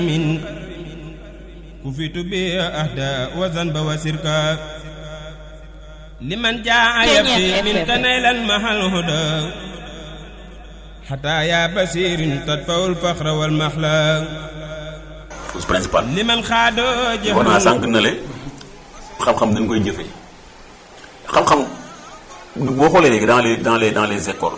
من كفيت بأهدى وذنب وسركا لمن جاء يبكي منك نيلا محل الهدى حتى يا بصير تدفع الفخر والمحلى cause principal لمن خاد war naa sànq na le xam-xam dañ koy jëfe xam-xam boo xoolee léegi dans les dans les dans les écoles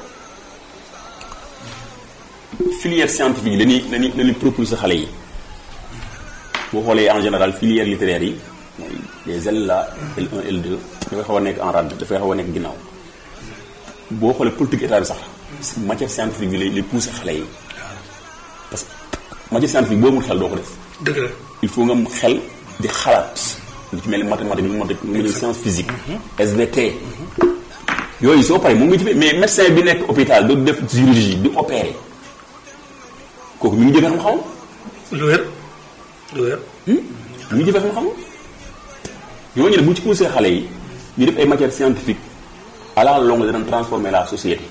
filière scientifique yi dañuy dañuy dañuy propulser xale yi boo xoolee en général filière littéraire yi mooy les L là L1 L2 dafay xaw a nekk en rade dafay xaw a nekk ginnaaw boo xoolee politique état bi sax matière scientifique bi lay lay pousser xale yi parce que matière scientifique boo amul xel doo ko def dëgg la il faut nga am xel di xalaat lu ci mel ni mathématique lu mel ni science physique SVT yooyu soo paree moom nga jëfee mais médecin bi nekk hôpital du def chirurgie di opérer kooku mi ngi jëfee xam-xam lu wér lu wér mi ngi jëfee xam-xam ñooñu ne bu ci poussé xale yi ñu def ay matières scientifiques à la longue dana transformer la société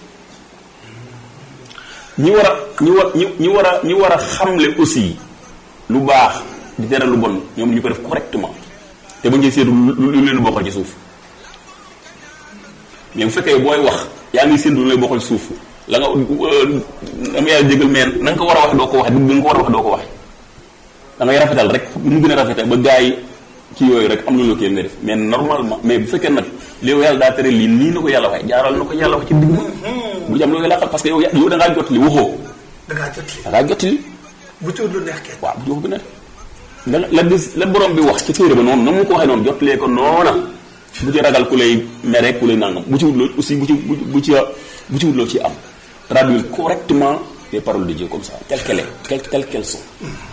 ñi war a ñi war ñi ñi war a ñi war a xamle aussi lu baax di tere lu bon ñoom ñu ko def correctement te ba ngeen seetu lu lu leen bokkal ci suuf mais bu fekkee booy wax yaa ngi séntu lu lay bokkal ci suuf la nga dama yàlla jégal mais na nga ko war a wax doo ko waxe dëgg nga ko war a wax doo ko waxe da ngay rafetal rek mu gën a rafetal ba gars yi ci yooyu rek am na loo kii nga def mais normalement mais bu fekkee nag léew yàlla daa tere lii nii na ko yàlla waxe jaaral na ko yàlla wax ci digg bu ci am loo laqal parce que yow yow da ngaa jot li waxoo da ngaa jot li da ngaa jot li bu ci wut lu neex kenn waaw bu jox bi ne la la dis la borom bi wax ci téere ba noonu na mu ko waxee noonu jotlee ko noona bu ci ragal ku lay mere ku lay nangam bu ci wut loo aussi bu ci bu ci bu ci wut loo ci am traduire correctement les paroles de Dieu comme ça telles qu'elles est telles telles qu'elles sont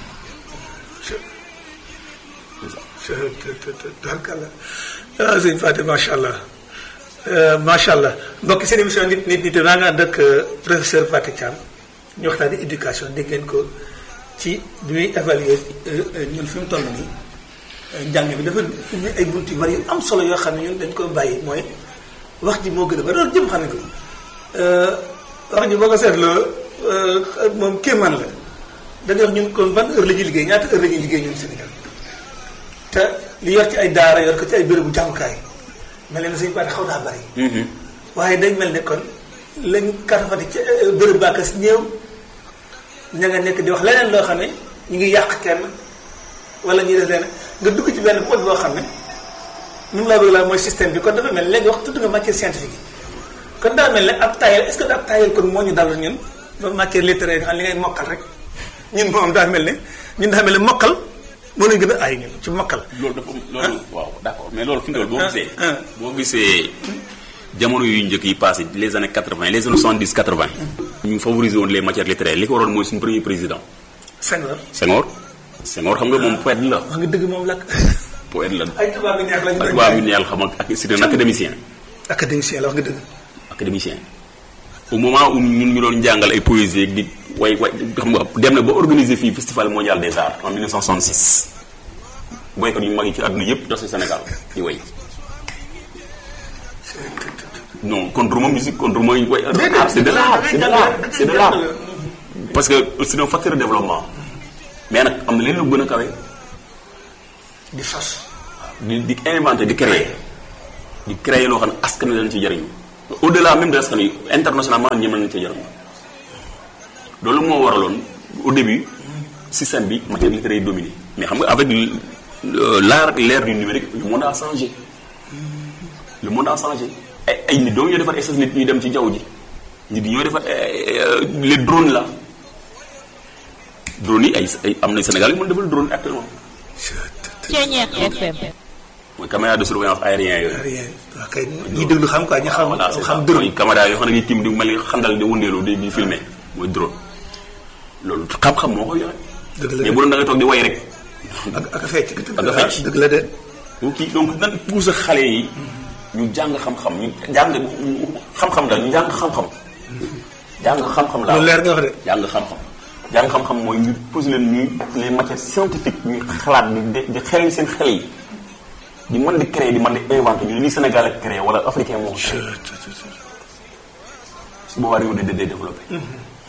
tarkalla ah sëñ Fatou macha allah macha allah mbokk seen émission nit nit nit maa ngi ànd ak professeur Fatou Thiam ñu waxtaane éducation dégg ngeen ko ci bi muy évaluer ñun fi mu toll nii njàng bi dafa ubbi ay bunt yu bari yu am solo yoo xam ne ñun dañ ko bàyyi mooy wax ji moo gën a bari loolu jëm xam ne ko wax ji boo ko seetloo moom kéemaan la da ngay wax ñun kon ban heure la ñuy liggéey ñaata heure la ñuy liggéey ñun Sénégal te li yor ci ay daara yor ko ci ay bérébu jàngukaay mel ne suñu baat xaw naa bari. waaye dañ mel ne kon lañ karafati ci béréb baakas ñëw ña nga nekk di wax leneen loo xam ne ñu ngi yàq kenn wala ñuy def leneen nga dugg ci benn pot boo xam ne nu mu laa bëgg laa mooy système bi kon dafa mel léegi wax tudd nga matière scientifique yi kon daa mel ne ab taayal est-ce que ab taayal kon moo ñu dal ñun ba matière littéraire nga xam li ngay mokkal rek ñun moom daa mel ne ñun daa mel ne mokkal moo lañ gën a aay ñun ci mokkal. loolu dafa loolu waaw d'accord mais loolu fi mu toll boo gisee. boo gisee jamono yu njëkk yi passé les années quatre vingt les années soixante dix quatre vingt. ñu favoriser woon les matières littéraires li ko waroon mooy suñu premier président. Senghor. Senghor. Senghor xam nga moom poète la. wax nga dëgg moom lakk. poète la. ay tubaab yu neex lañu ay tubaab yu neex xam ak c'est un académicien. académicien la wax nga dëgg. académicien. au moment où ñun ñu doon jàngal ay poésie di way way xam nga dem na ba organiser fii festival mondial des arts en 1966 boykat yu mag yi ci àdduna yëpp dos Sénégal di way non contre ma musique contre mooy way art c'est de l'art c'est de l'art c'est de l'art parce que c'est un facteur de développement mais nag am na leen lu gën a kawe di sos di di inventer di créer di créer loo xam ne askan wi dañ ci jëriñu au delà même de askan wi internationalement ñi mën nañ ci jëriñu loolu moo waraloon au début système bi matière littéraire yi dominé mais xam nga avec l'art l'ère du numérique le monde a changé le monde a changé ay ay nit doo ñoo defar essence nit ñuy dem ci jaww ji nit ñoo defar les drones là drones yi ay ay am na Sénégal yi mën defal drone actuellement Ceeñeex FM. mooy caméra de surveillance aérien yooyu rien waaw kay ñi déglu xam quoi ñi xam voilà c'est xam ça dërëm mooy caméra yoo xam ne dañuy tiim di mel ni xandal di wëndeelu di di filmer mooy drone loolu xam-xam moo koy joxe dëgg la mais bu doon da nga toog di way rek ak ak a fecc Ak a fecc. dëgg la de donc kii donc nan pousse xale yi ñu jàng xam-xam ñu jàng xam-xam daal ñu jàng xam-xam jàng xam-xam laa lu leer nga wax de jàng xam-xam jàng xam-xam mooy ñu posé leen ñuy les matières scientifiques ñuy xalaat di di di xel seen xel yi di mën di créer di mën di inventer ñu li Sénégal ak créer wala africain moo ko créer su boobaa réew de de développé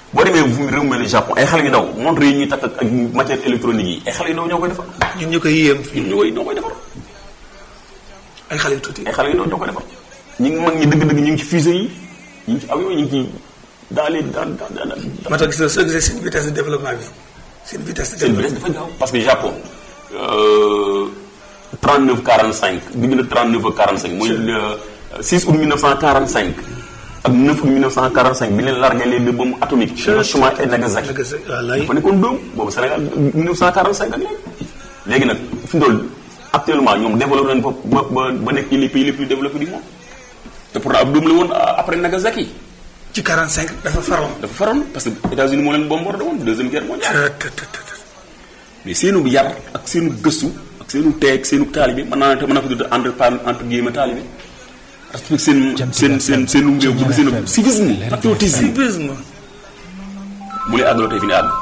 boo demee fu réew mel ni Japon ay xale yu ndaw montre yi ñuy takk ak ak matière électronique yi ay xale yu ndaw ñoo koy defar ñun ñu koy yéem fii ñun ñoo koy ñoo koy defar ay xale yu tuuti ay xale yu ndaw ñoo koy defar ñi ngi mag ñi dëgg-dëgg ñu ngi ci fusée yi ñu ngi ci avion ñu ngi ci dans les dans dans dans moo tax gis na soo gisee seen vitesse de développement bi seen vitesse de seen développement vitesse dafa gaaw parce que Japon euh, 39 45 diggante 39 ak 45 mooy le 6 août 1945 ak 9 août 1945 bi leen largué les deux bombes atomiques Hiroshima et Nagasaki Nagasaki, wallaay. dafa nekkoon doom boobu Sénégal 1945 ak léegi léegi nag fi mu toll actuellement ñoom développé nañu ba ba ba nekk les pays les plus développés du monde te pourtant ab doom la woon après Nagasaki ci 45 dafa faroon dafa faroon parce que États-Unis moo leen bombardé woon deuxième guerre mondiale Tët, tët, tët, tët. mais seenu yar ak seenu gëstu ak seenu teeg seenu taalibe mën naa ne te mën naa ko tudd entre par entre guillemets taalibe respecté seen seen seen seenu réew bëgg seenu civisme patriotisme civisme mu lay àggaloo tey fi ne àgg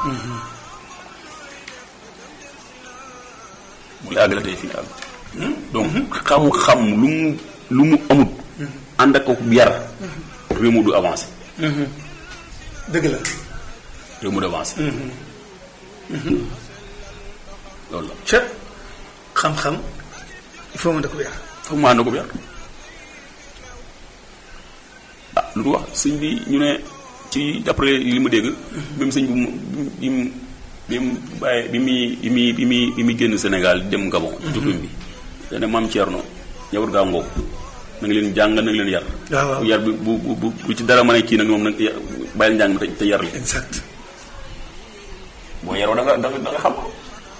mu lay àggaloo tey fi ne àgg donc xam-xam lu mu lu mu amut ànd ak ko yar réew mu du avancé dëgg la réew mu du avancé loolu la ca xam-xam il faut mën da ko yar foog maa na ko yar ah lu du wax sëñ bi ñu ne ci d'après li ma dégg même sëñ bi mu bi mu bi mu bàyyi bi muy bi muy bi muy bi muy génn Sénégal dem Gabon ci tukkim bi dane maam Thierno ñawar gaa ngoog na nga leen jàng na nga leen yar waaw waaw. yar bi bu bu bu bu ci dara mën a kii nag moom nag ya- bàyyil njàng mi te te yar li exact boo yaroo da nga da nga da nga xam ko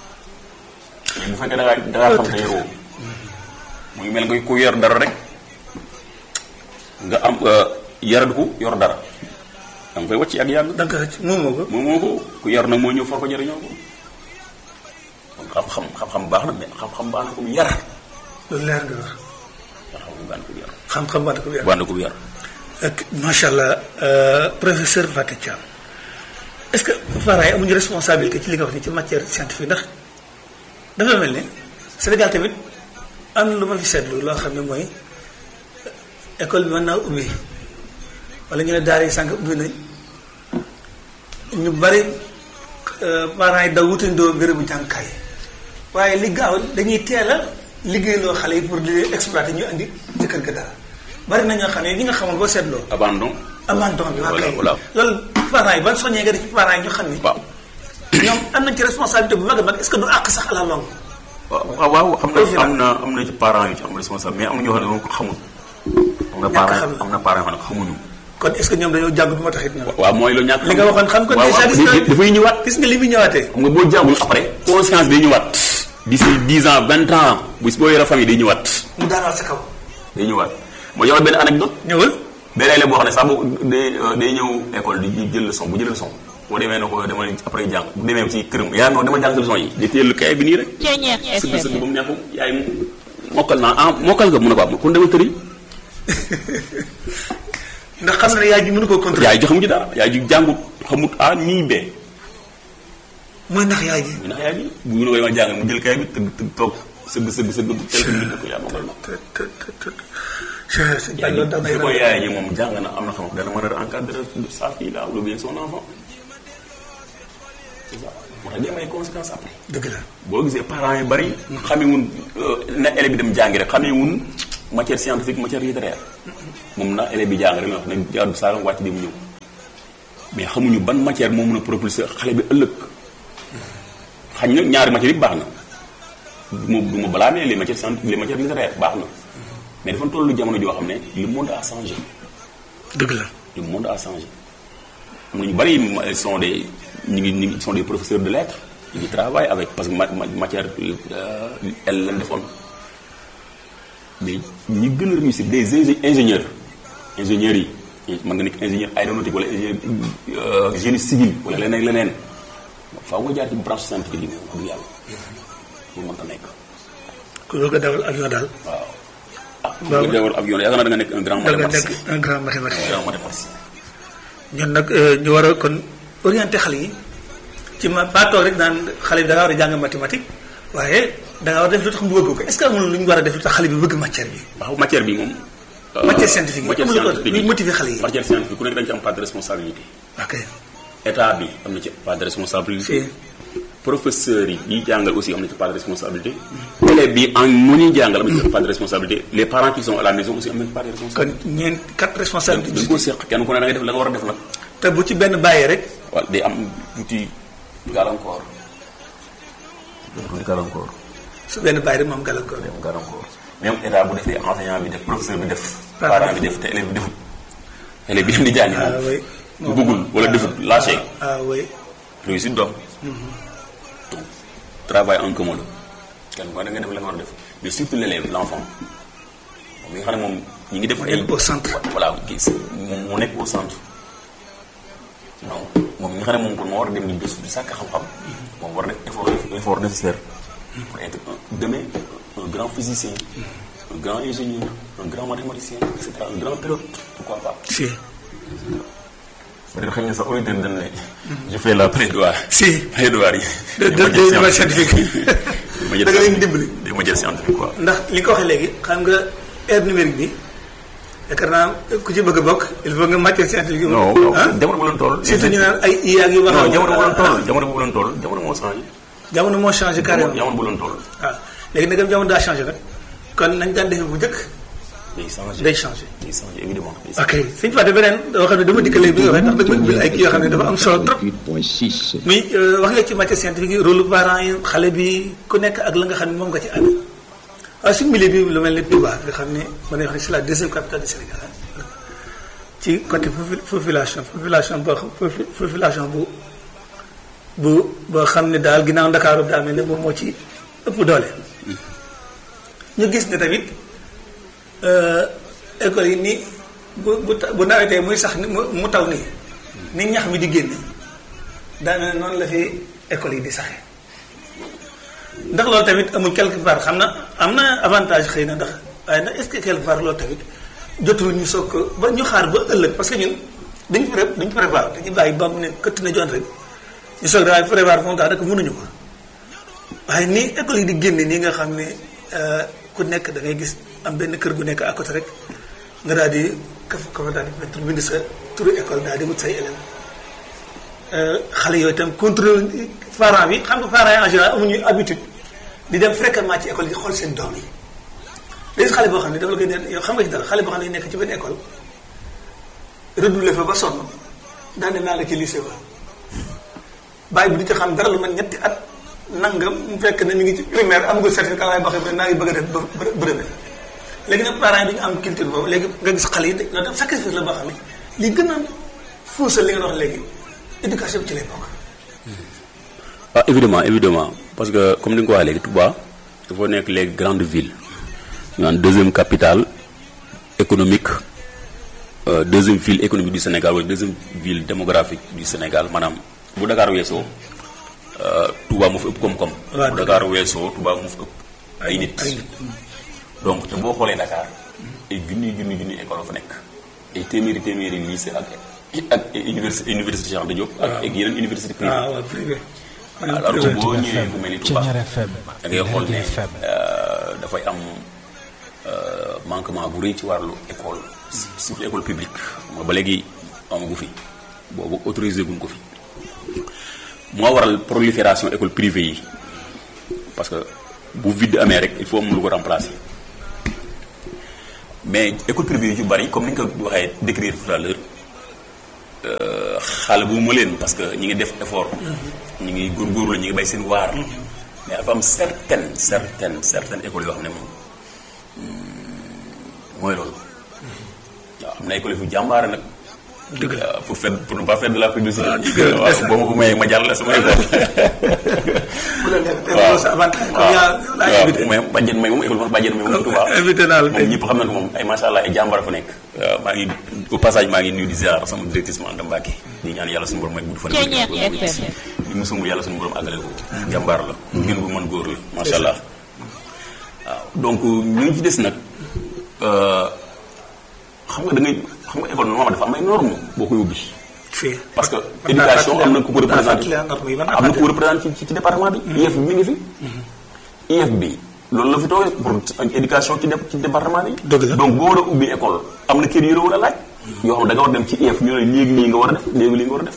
mais bu fekkee da ngaa da ngaa xam te yaroo mu ngi mel nga ku yor dara rek nga am yaradu ko yor dara da nga koy wàcc ak yàgg da nga ko moom moo ko moom moo ko ku yar nag moo ñëw for ko jëriñoo ko kon xam-xam xam-xam baax na mais xam-xam baax na ko bu yar loolu leer nga wax xam-xam baax na ko bu yar xam-xam ba da ko yar baax na ko bu yar ak macha allah euh, professeur Fatou Thiam est-ce que parents yi amuñu responsabilité ci li nga wax ni ci matière scientifique ndax dafa mel ne Sénégal tamit am na lu ma fi seetlu loo xam ne mooy école bi mën naa ubbi wala ñu ne daara yi sànq ubbi nañ ñu bari euh, parents yi daw wutandoo bérébu jàngukaay waaye li gaaw dañuy teel a liggéeyloo xale yi pour di leen exploiter ñu andi ci kër ga dara bari na ñoo xam ne ñi nga xamoon boo seetloo. abandon abandon bi waa Voilà, kay voilà. loolu parents yi ban soññee nga def ci parents yi ñu xam ni waaw ñoom am nañ ci responsabilité bu mag a mag est-ce que du àq sax à la longue waaw waaw xam na am na am na ci parents yu ci am responsable mais am na ñoo xam ne moom ko xamul am na parents xam na. am na parents yoo xam ne xamuñu kon est-ce que ñoom dañoo jàngut moo tax it ñoom waaw mooy lu ñàkk li nga waxoon xam ko waaw déjà waaw gis nga dafay ñëwaat gis nga li muy ñëwaatee xam nga boo jàngul après conscience day ñëwaat d'ici dix ans vingt ans bis boo yore famille day ñëwaat mu daanaal sa kaw day ñëwaat moo jox la benn anecdote ñëwal benn élève boo xam ne sax bu day day ñëw école di jël leçon bu jël leçon boo demee na ko dama après jàng bu demee ci këram yaa non dama jàng sa leçon yi di téye lu kay bi nii rek Ceeñeer sëgg sëgg ba FM mu neex ko yaay mu mokkal naa ah mokkal nga mun a ko am kon dama tëri ndax xam na ne yaay ji mënu koo contrôler yaay ji xamu ci dara yaay ji jàngut xamut a nii bee mooy ndax yaay ji mu ndax yaay ji bu ñu la koy ma jàng mu jël kay bi tëgg tëgg toog sëgg sëgg sëgg bu tel ko bind ko yaa mokkal na te te te te je sais pas yaay loolu daal ji may su ko yaay ji moom jàng na am na xam dana mën a encadrer sa fille là ou bien son enfant c'est ça moo tax day may conséquences après dëgg la boo gisee parents yi bari xamewun na élève bi dem jàngi rek xamewun matière scientifique matière littéraire moom na élève bi jàng rek la wax ne jaadu saaram wàcc di mu ñëw mais xamuñu ban matière moo mën a propulser xale bi ëllëg xañ na ñaari matières yi baax na du ma du ma blâmer les matières scientifiques les matières littéraires baax na mais dafa tollu jamono joo xam ne le monde a changé dëgg la le monde a changé am na ñu bari ils sont des ñu ngi ñu ngi sont des professeurs de lettres ñu ngi travaillent avec parce que ma ma- matière euh, elle lañ defoon mais ñi gën a réussir des ingé- ingénieurs ingénieurs yi mën nga nekk ingénieur aéronautique wala ingénieur euh, génie civil wala leneen ak leneen faaw nga jaar ci branche scientifique yi moom wax dëgg yàlla pour mën ta nekk ku bëgg a dawal avion daal waaw. ah bu Waaw. nga dewar avion yaakaar naa da nga nekk un grand da nga mathématicien nekk un grand mathématicien grand mathématicien ñun nag euh, ñu war a kon orienté xale yi ci ma ba toog rek naan xale bi da nga war a jàng mathématique waaye da nga war a def lu tax mu bëgg ko est-ce que amul lu ñu war a def lu tax xale bi bëgg matière bi waaw matière bi moom. Matière scientifique yi, matière amul lu ko- scientifique luy yi. motiver xale yi. matière scientifique ku nekk dañ ci am part de responsabilité. ok état bi am na ci part de responsabilité si professeurs yi ñuy jàngal aussi am na ci part de responsabilité élèves bi en mu ñuy jàngal am na ci part de responsabilité les parents qui sont à la maison aussi am na ci part de responsabilité kon ñeent quatre dañ responsabilités ko seq kenn ku ne da ngay def la nga war a def nag te bu ci benn bàyyee rek waaw day am tuuti gàllankoor tuuti gàllankoor su benn bàyyi rek moom gàllankoor day am gàllankoor même état bu defee enseignant bi def professeur bi def Parent parent bi def te élève bi defut élève bi dem di jàngi ah oui moom bu bëggul wala defut lâché ah oui réussite doom donc travail en commun la kenn ku ne da nga def la nga war a def mais surtout l'élève l'enfant moom mi nga xam ne moom ñi ngi def ay nekk au centre. voilà gis moom mu nekk au centre donc moom mi nga xam ne moom kon moo war a dem di gëstu di sàkk xam-xam moom war a def effort effort nécessaire pour être un- demain un grand physicien un grand ingénieur un grand mathématicien et cetera un grand pilote pourquoi pas si peut-être xëy na sax auditeur dañ ne je fais la plaidoirie si plaidoirie de de de ma scientifique da nga leen dimbali di ma jël scientifique quoi ndax li nga ko waxee léegi xam nga ère numérique bi yaakaar naa ku ci bëgg a bokk il faut nga matière scientifique yi non ah jamono bu leen toll surtout ñu naan ay IA ak yu wax non jamono bu leen toll jamono bu leen toll jamono moo changé jamono moo changé carrément jamono bu leen toll waaw léegi nag jamono daa changé nag kon nañ daan defee bu njëkk day changé day changé day changé évidemment day changé. ok suñu fàtte beneen doo xam ne dama dikk léegi bi nga waxee ndax dama ubbil ay kii yoo xam ne dafa am solo trop 8.6. muy wax nga ci matière scientifique yi rôle parents yi xale bi ku nekk ak la nga xam ne moom nga ci amee waaye suñu milieu bi lu mel ni Touba nga xam ne mën nañu wax ne c'est la deuxième capitale du Sénégal ah. ci côté popu- population population boo xam popu- population bu bu boo xam ne daal ginnaaw Ndakaaru daa mel ne moom moo ci ëpp doole ñu gis ne tamit euh, école yi ni bu bu ta- bu nawetee muy sax ni mu mu taw nii ni ñax mi di génne daanaka noonu la fi école yi di saxee ndax loolu tamit amul quelque part xam na am na avantage xëy na ndax waaye ndax est-ce que quelque part loolu tamit jotul ñu soog ko ba ñu xaar ba ëllëg parce que ñun dañu pré dañu prévoir dañuy bàyyi ba mu ne këtt na joon rek ñu soog daal prévoir moom tax rek mënuñu ko waaye nii école yi di génne nii nga xam ne euh, ku nekk da ngay gis am benn kër gu nekk à côté rek nga daal di kaf kafa daal di mettre bind sa turu école daal di wut say élèves xale yooyu itam contrôle parents bi xam nga parents yi en général amuñu habitude di dem fréquemment ci école yi xool seen doom yi léegi xale boo xam ne dafa la koy ne yow xam nga ci dara xale boo xam ne nekk ci benn école redoublé fa ba sonn daan ne naa la ci lycée ba bàyyi bu di ci xam dara lu mel ñetti at nangam mu fekk ne mi ngi ci primaire amagul certificat waaye boo xam ne naa ngi bëgg a def ba brevet léegi nag parents yi duñu am culture boobu léegi nga gis xale yi de loolu tam sacrifice la boo xam ne li gën a fuusal li nga wax léegi éducation bi ci lay bokk. ah évidemment évidemment parce que comme ni nga ko waxee léegi Touba dafa nekk les grandes villes ñu naan deuxième capitale économique euh, deuxième ville économique du Sénégal wala deuxième ville démographique du Sénégal maanaam bu Dakar weesoo euh, Touba moo fi ëpp koom-koom. waaw bu Dakar weesoo Touba moo fi ëpp ay nit. ay nit. donc te boo xoolee Dakar ay junni junni junni école fa nekk ay téeméeri téeméeri lycée ak ak université université Cheikh Anta Diop. ak ak yeneen université privée. ah waaw privé. alors que boo ñëwee fu mel ni Touba Thiéniere FM da ngay xool ne Lergui FM euh, dafay am euh, manquement bu rëy ci wàllu école surtout école publique moo ba léegi amagu fi boobu autorisé guñ ko fi moo waral prolifération école privée yi parce que bu vide amee rek il faut am lu ko remplacer mais école privée yu ci bari comme ni nga ko waxee décrire tout à l'heure euh, xale bu ma leen parce que ñi ngi def effort ñi ngi góorgóorlu ñi ngi bay seen waar mais dafa am certaines certaines certaines écoles yoo xam ne moom hmm, mooy loolu waaw am na école yu jàmbaare nag dëgg la waaw pour faire pour ne pas faire de la publicité la. waaw boo ma ko mayee ma jàll sama école bu la nekk tey waaw loolu sa avantage comme yaa laa waaw invité. mais bàjjen may moom école moom bàjjen may moom Touba invité naa la moom tey. ñëpp xam na ko moom ay macha allah ay jàmbaar fa nekk waaw maa ngi au passage maa ngi nuyu di ziar sama directrice Anta Mbacke di ñaan yàlla suñu borom may gudd fan Thiéniere FM. li mu sumb yàlla suñu borom àggale ko jàmbaar la ngeen bu mën góor la macha allah waaw donc ñu ci des nag euh, xam nga da ngay xam nga école normalement dafa am ay normes boo koy ubbi fii. parce que mën naa éducation fàttali- am na ku ko mën naa représenté fàttali norme yi, mën naa am na ku ko fàttali. représenté ci ci département bi IEF bi mi ngi fi IEF bi loolu la fi toogee pour éducation ci dé- ci département bi Dëgg la. donc boo war a ubbi école am na kër yu la war a laaj yoo xam ne da nga war a dem ci IEF ñu ne léegi lii nga war a def léegi lii nga war a def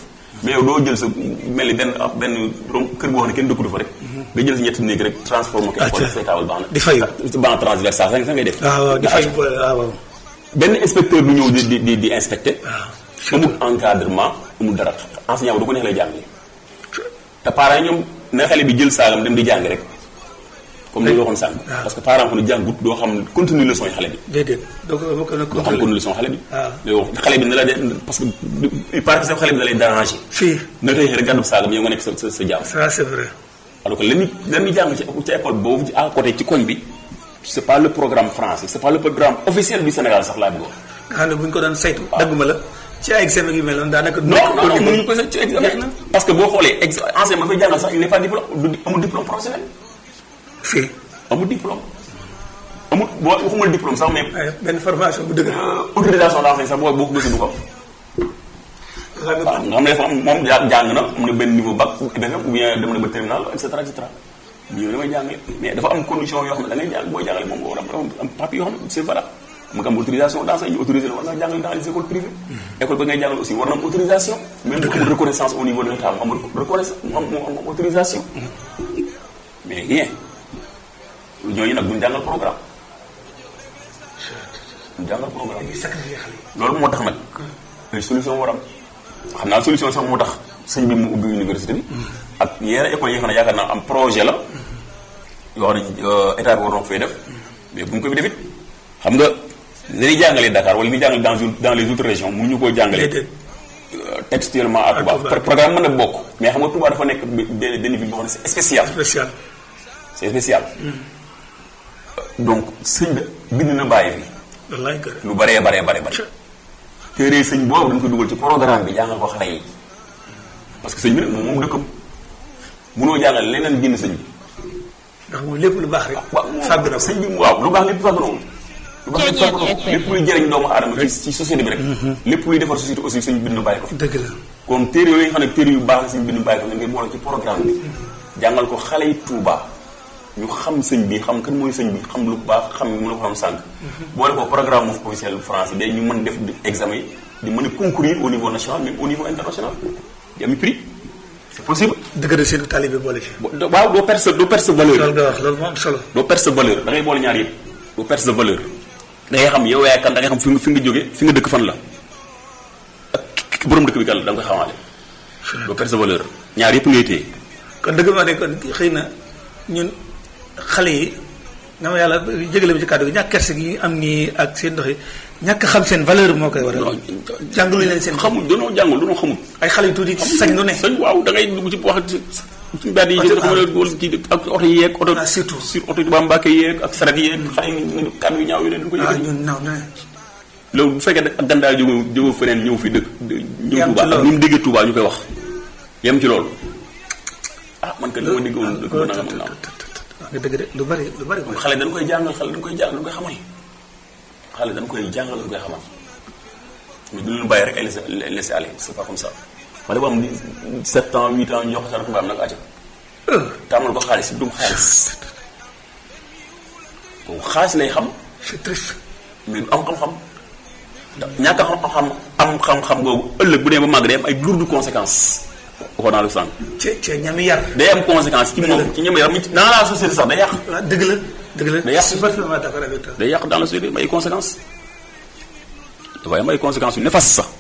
mais yow doo jël sa mel ni benn ab benn rom kër goo xam ne kenn dëkkudu fa rek nga jël sa ñetti néeg rek transformé ko Acca. def say taabal baax na Di fayu. banc transversal sax ngay def waaw waaw di fay boole waaw waaw benn inspecteur du ñëw di di di di inspecté waaw amul encadrement amul dara enseignant bu du ko neex lay jàngale te parents yi ñoom na xale bi jël saagam dem di jàng rek comme ni nga waxoon sànq waaw. parce que parent ko ne jàngut doo xam continue leçon yi xale bi déedéet donc boo ko nag doo xam continue leçon xale bi waaw. léegi wax xale bi na la de parce que il paraît que sax xale bi da lay déranger fii na tey rek gàddu saagam yow nga nekk sa sa sa jàmm ça c'est vrai alors que lañuy lañuy jàng ci ci école boobu ci à côté ci koñ bi c'est pas le programme français c'est pas le programme officiel du Sénégal sax laa bëgg wax nga xam ne bu ñu ko doon saytu dagguma la ci ay examen yu mel noonu daanaka du non nekk non au non niveau. mënuñu ko sax ci examen parce que boo xoolee ex enseignant ma fay jàngal sax il n'est pas diplôme du amul diplôme professionnel fii amul diplôme amul boo waxumul diplôme sax mais ay benn formation bu dëgg euh, autorisation d'enseigner sax boo boo ko gëstu du ko am nga xam ne waaw nga xam ne dafa am moom ja- jàng na am na benn niveau bac BFEM ou bien dem na ba terminal et cetera et cetera ñëw damay jàngale mais dafa am condition yoo xam ne da ngay jàng booy jàngale moom nga war a am am papier yoo xam ne c'est valable mu nga am autorisation d'enseigner ñu autorisé la war nga jàngale dans les écoles privées école ba ngay jàngale aussi war na am autorisation même bu amul reconnaissance au niveau de l'état mu amul reconnaissance mu am mu am autorisation mais rien ñooñu nag duñ jàngal programme duñ jàngal programme dañuy sacrifier xale yi loolu moo tax nag ay solution war am xam naa solution sax moo tax sëñ bi mu ubbi université bi ak yeneen école yi nga xam ne yaakaar naa am projet la yoo xam ne euh, état bi war na ko fay def mais bu ñu ko fi defit xam nga dañuy jàngalee Dakar wala ni jàngale dans une- dans les autres régions mënuñu koo jàngalee déedéet euh, textuellement à Touba Touba. Pro- programme mën na bokk mais xam nga Touba dafa nekk be- benn benn ville boo xam ne c'est spécial spécial c'est spécial donc sëñ bi bind na bàyyi fi wallaay kër lu baree baree baree bare téere sëñ boobu dañ ko dugal ci programme bi jàngal ko xale yi parce que sëñ bi nag moom moom dëkkam munoo jàngal leneen génn sëñ bi ndax moom lépp lu baax rek waaw moom fàgg na ko sëñ bi waaw lu baax lépp fàgg na ko lu baax lépp fàgg na ko Ceeñeet lépp luy jëriñ doomu aadama ci ci société bi rek lépp luy defar société aussi sëñ bind bàyyi ko fi dëgg la kon téere yooyu nga xam ne téere yu baax la sëñ bind bàyyi ko fi ngeen boole ci programme bi jàngal ko xale yi Touba ñu xam sëñ bi xam kan mooy sëñ bi xam lu baax xam mu la ko xam sànq boole ko programme of officiel français day ñu mën def examen yi di mën a concourir au niveau national même au niveau international di ami prix c'est possible dëgg la seen talibé boole ci bo- waaw doo perdre sa doo perdre sa valeur loolu nga wax loolu moo am solo doo perdre sa valeur da ngay boole ñaar yëpp doo perdre sa valeur da ngay xam yow yaay kan da ngay xam fi nga fi nga jóge fi nga dëkk fan la ak ki borom dëkk bi kan la da nga koy xamaale doo perdre sa valeur ñaar yëpp ngay téye kon dëgg maa ne kon xëy na ñun xale yi na ma yàlla jégale bi ci kàddu gi ñàkk kerse gi am nii ak seen ndox yi ñàkk xam seen valeur moo koy waral jàngaluñ leen seen xamul danoo jàngul danoo xamul ay xale yu tuuti sañ lu ne sañ waaw da ngay dugg ci wax ci ci mbedd yi Oto- xam nga wala ci ak oto yi yeeg oto Ah, surtout. sur oto yi Tuubaa Mbàkke yeeg ak saret yeeg xale yi kàddu yu ñaaw yu leen dañ ko ah yëkkati ñun naw na loolu bu fekkee ak gandaay jóge jóge feneen ñëw fi dëkk ñëw Yam ci Touba ak loolu. ni mu déggee Touba ñu koy wax yem ci loolu ah man kat li ma déggoon dëkk ba nangam ak nangam wax nga dëgg de lu bari lu bari kon xale dañ koy jàngal xale dañ koy jàngal dañ koy xamal xale dañ koy jàngal dañ koy xamal mais du leen bàyyi rek ay laisser laisser aller c'est pas comme ça xale bu am di 7 ans 8 ans ñu jox ko sa tubaab nag acca tàmmal ko xaalis dum xaalis kooku xaalis lay xam c'est triste mais du am xam-xam ndax ñàkk a xam-xam am xam-xam googu ëllëg bu dee ba màgg day am ay lourdes conséquences waxoon naa la sànq ci ci ñami yar day am conséquence ci moom ci ñoom yaram dans la société sax day yàq waaw dëgg la dëgg la Day yàq. je suis parfaitement d'accord avec toi day yàq dans la société am ay conséquences dafay am ay conséquences yu néfastes sax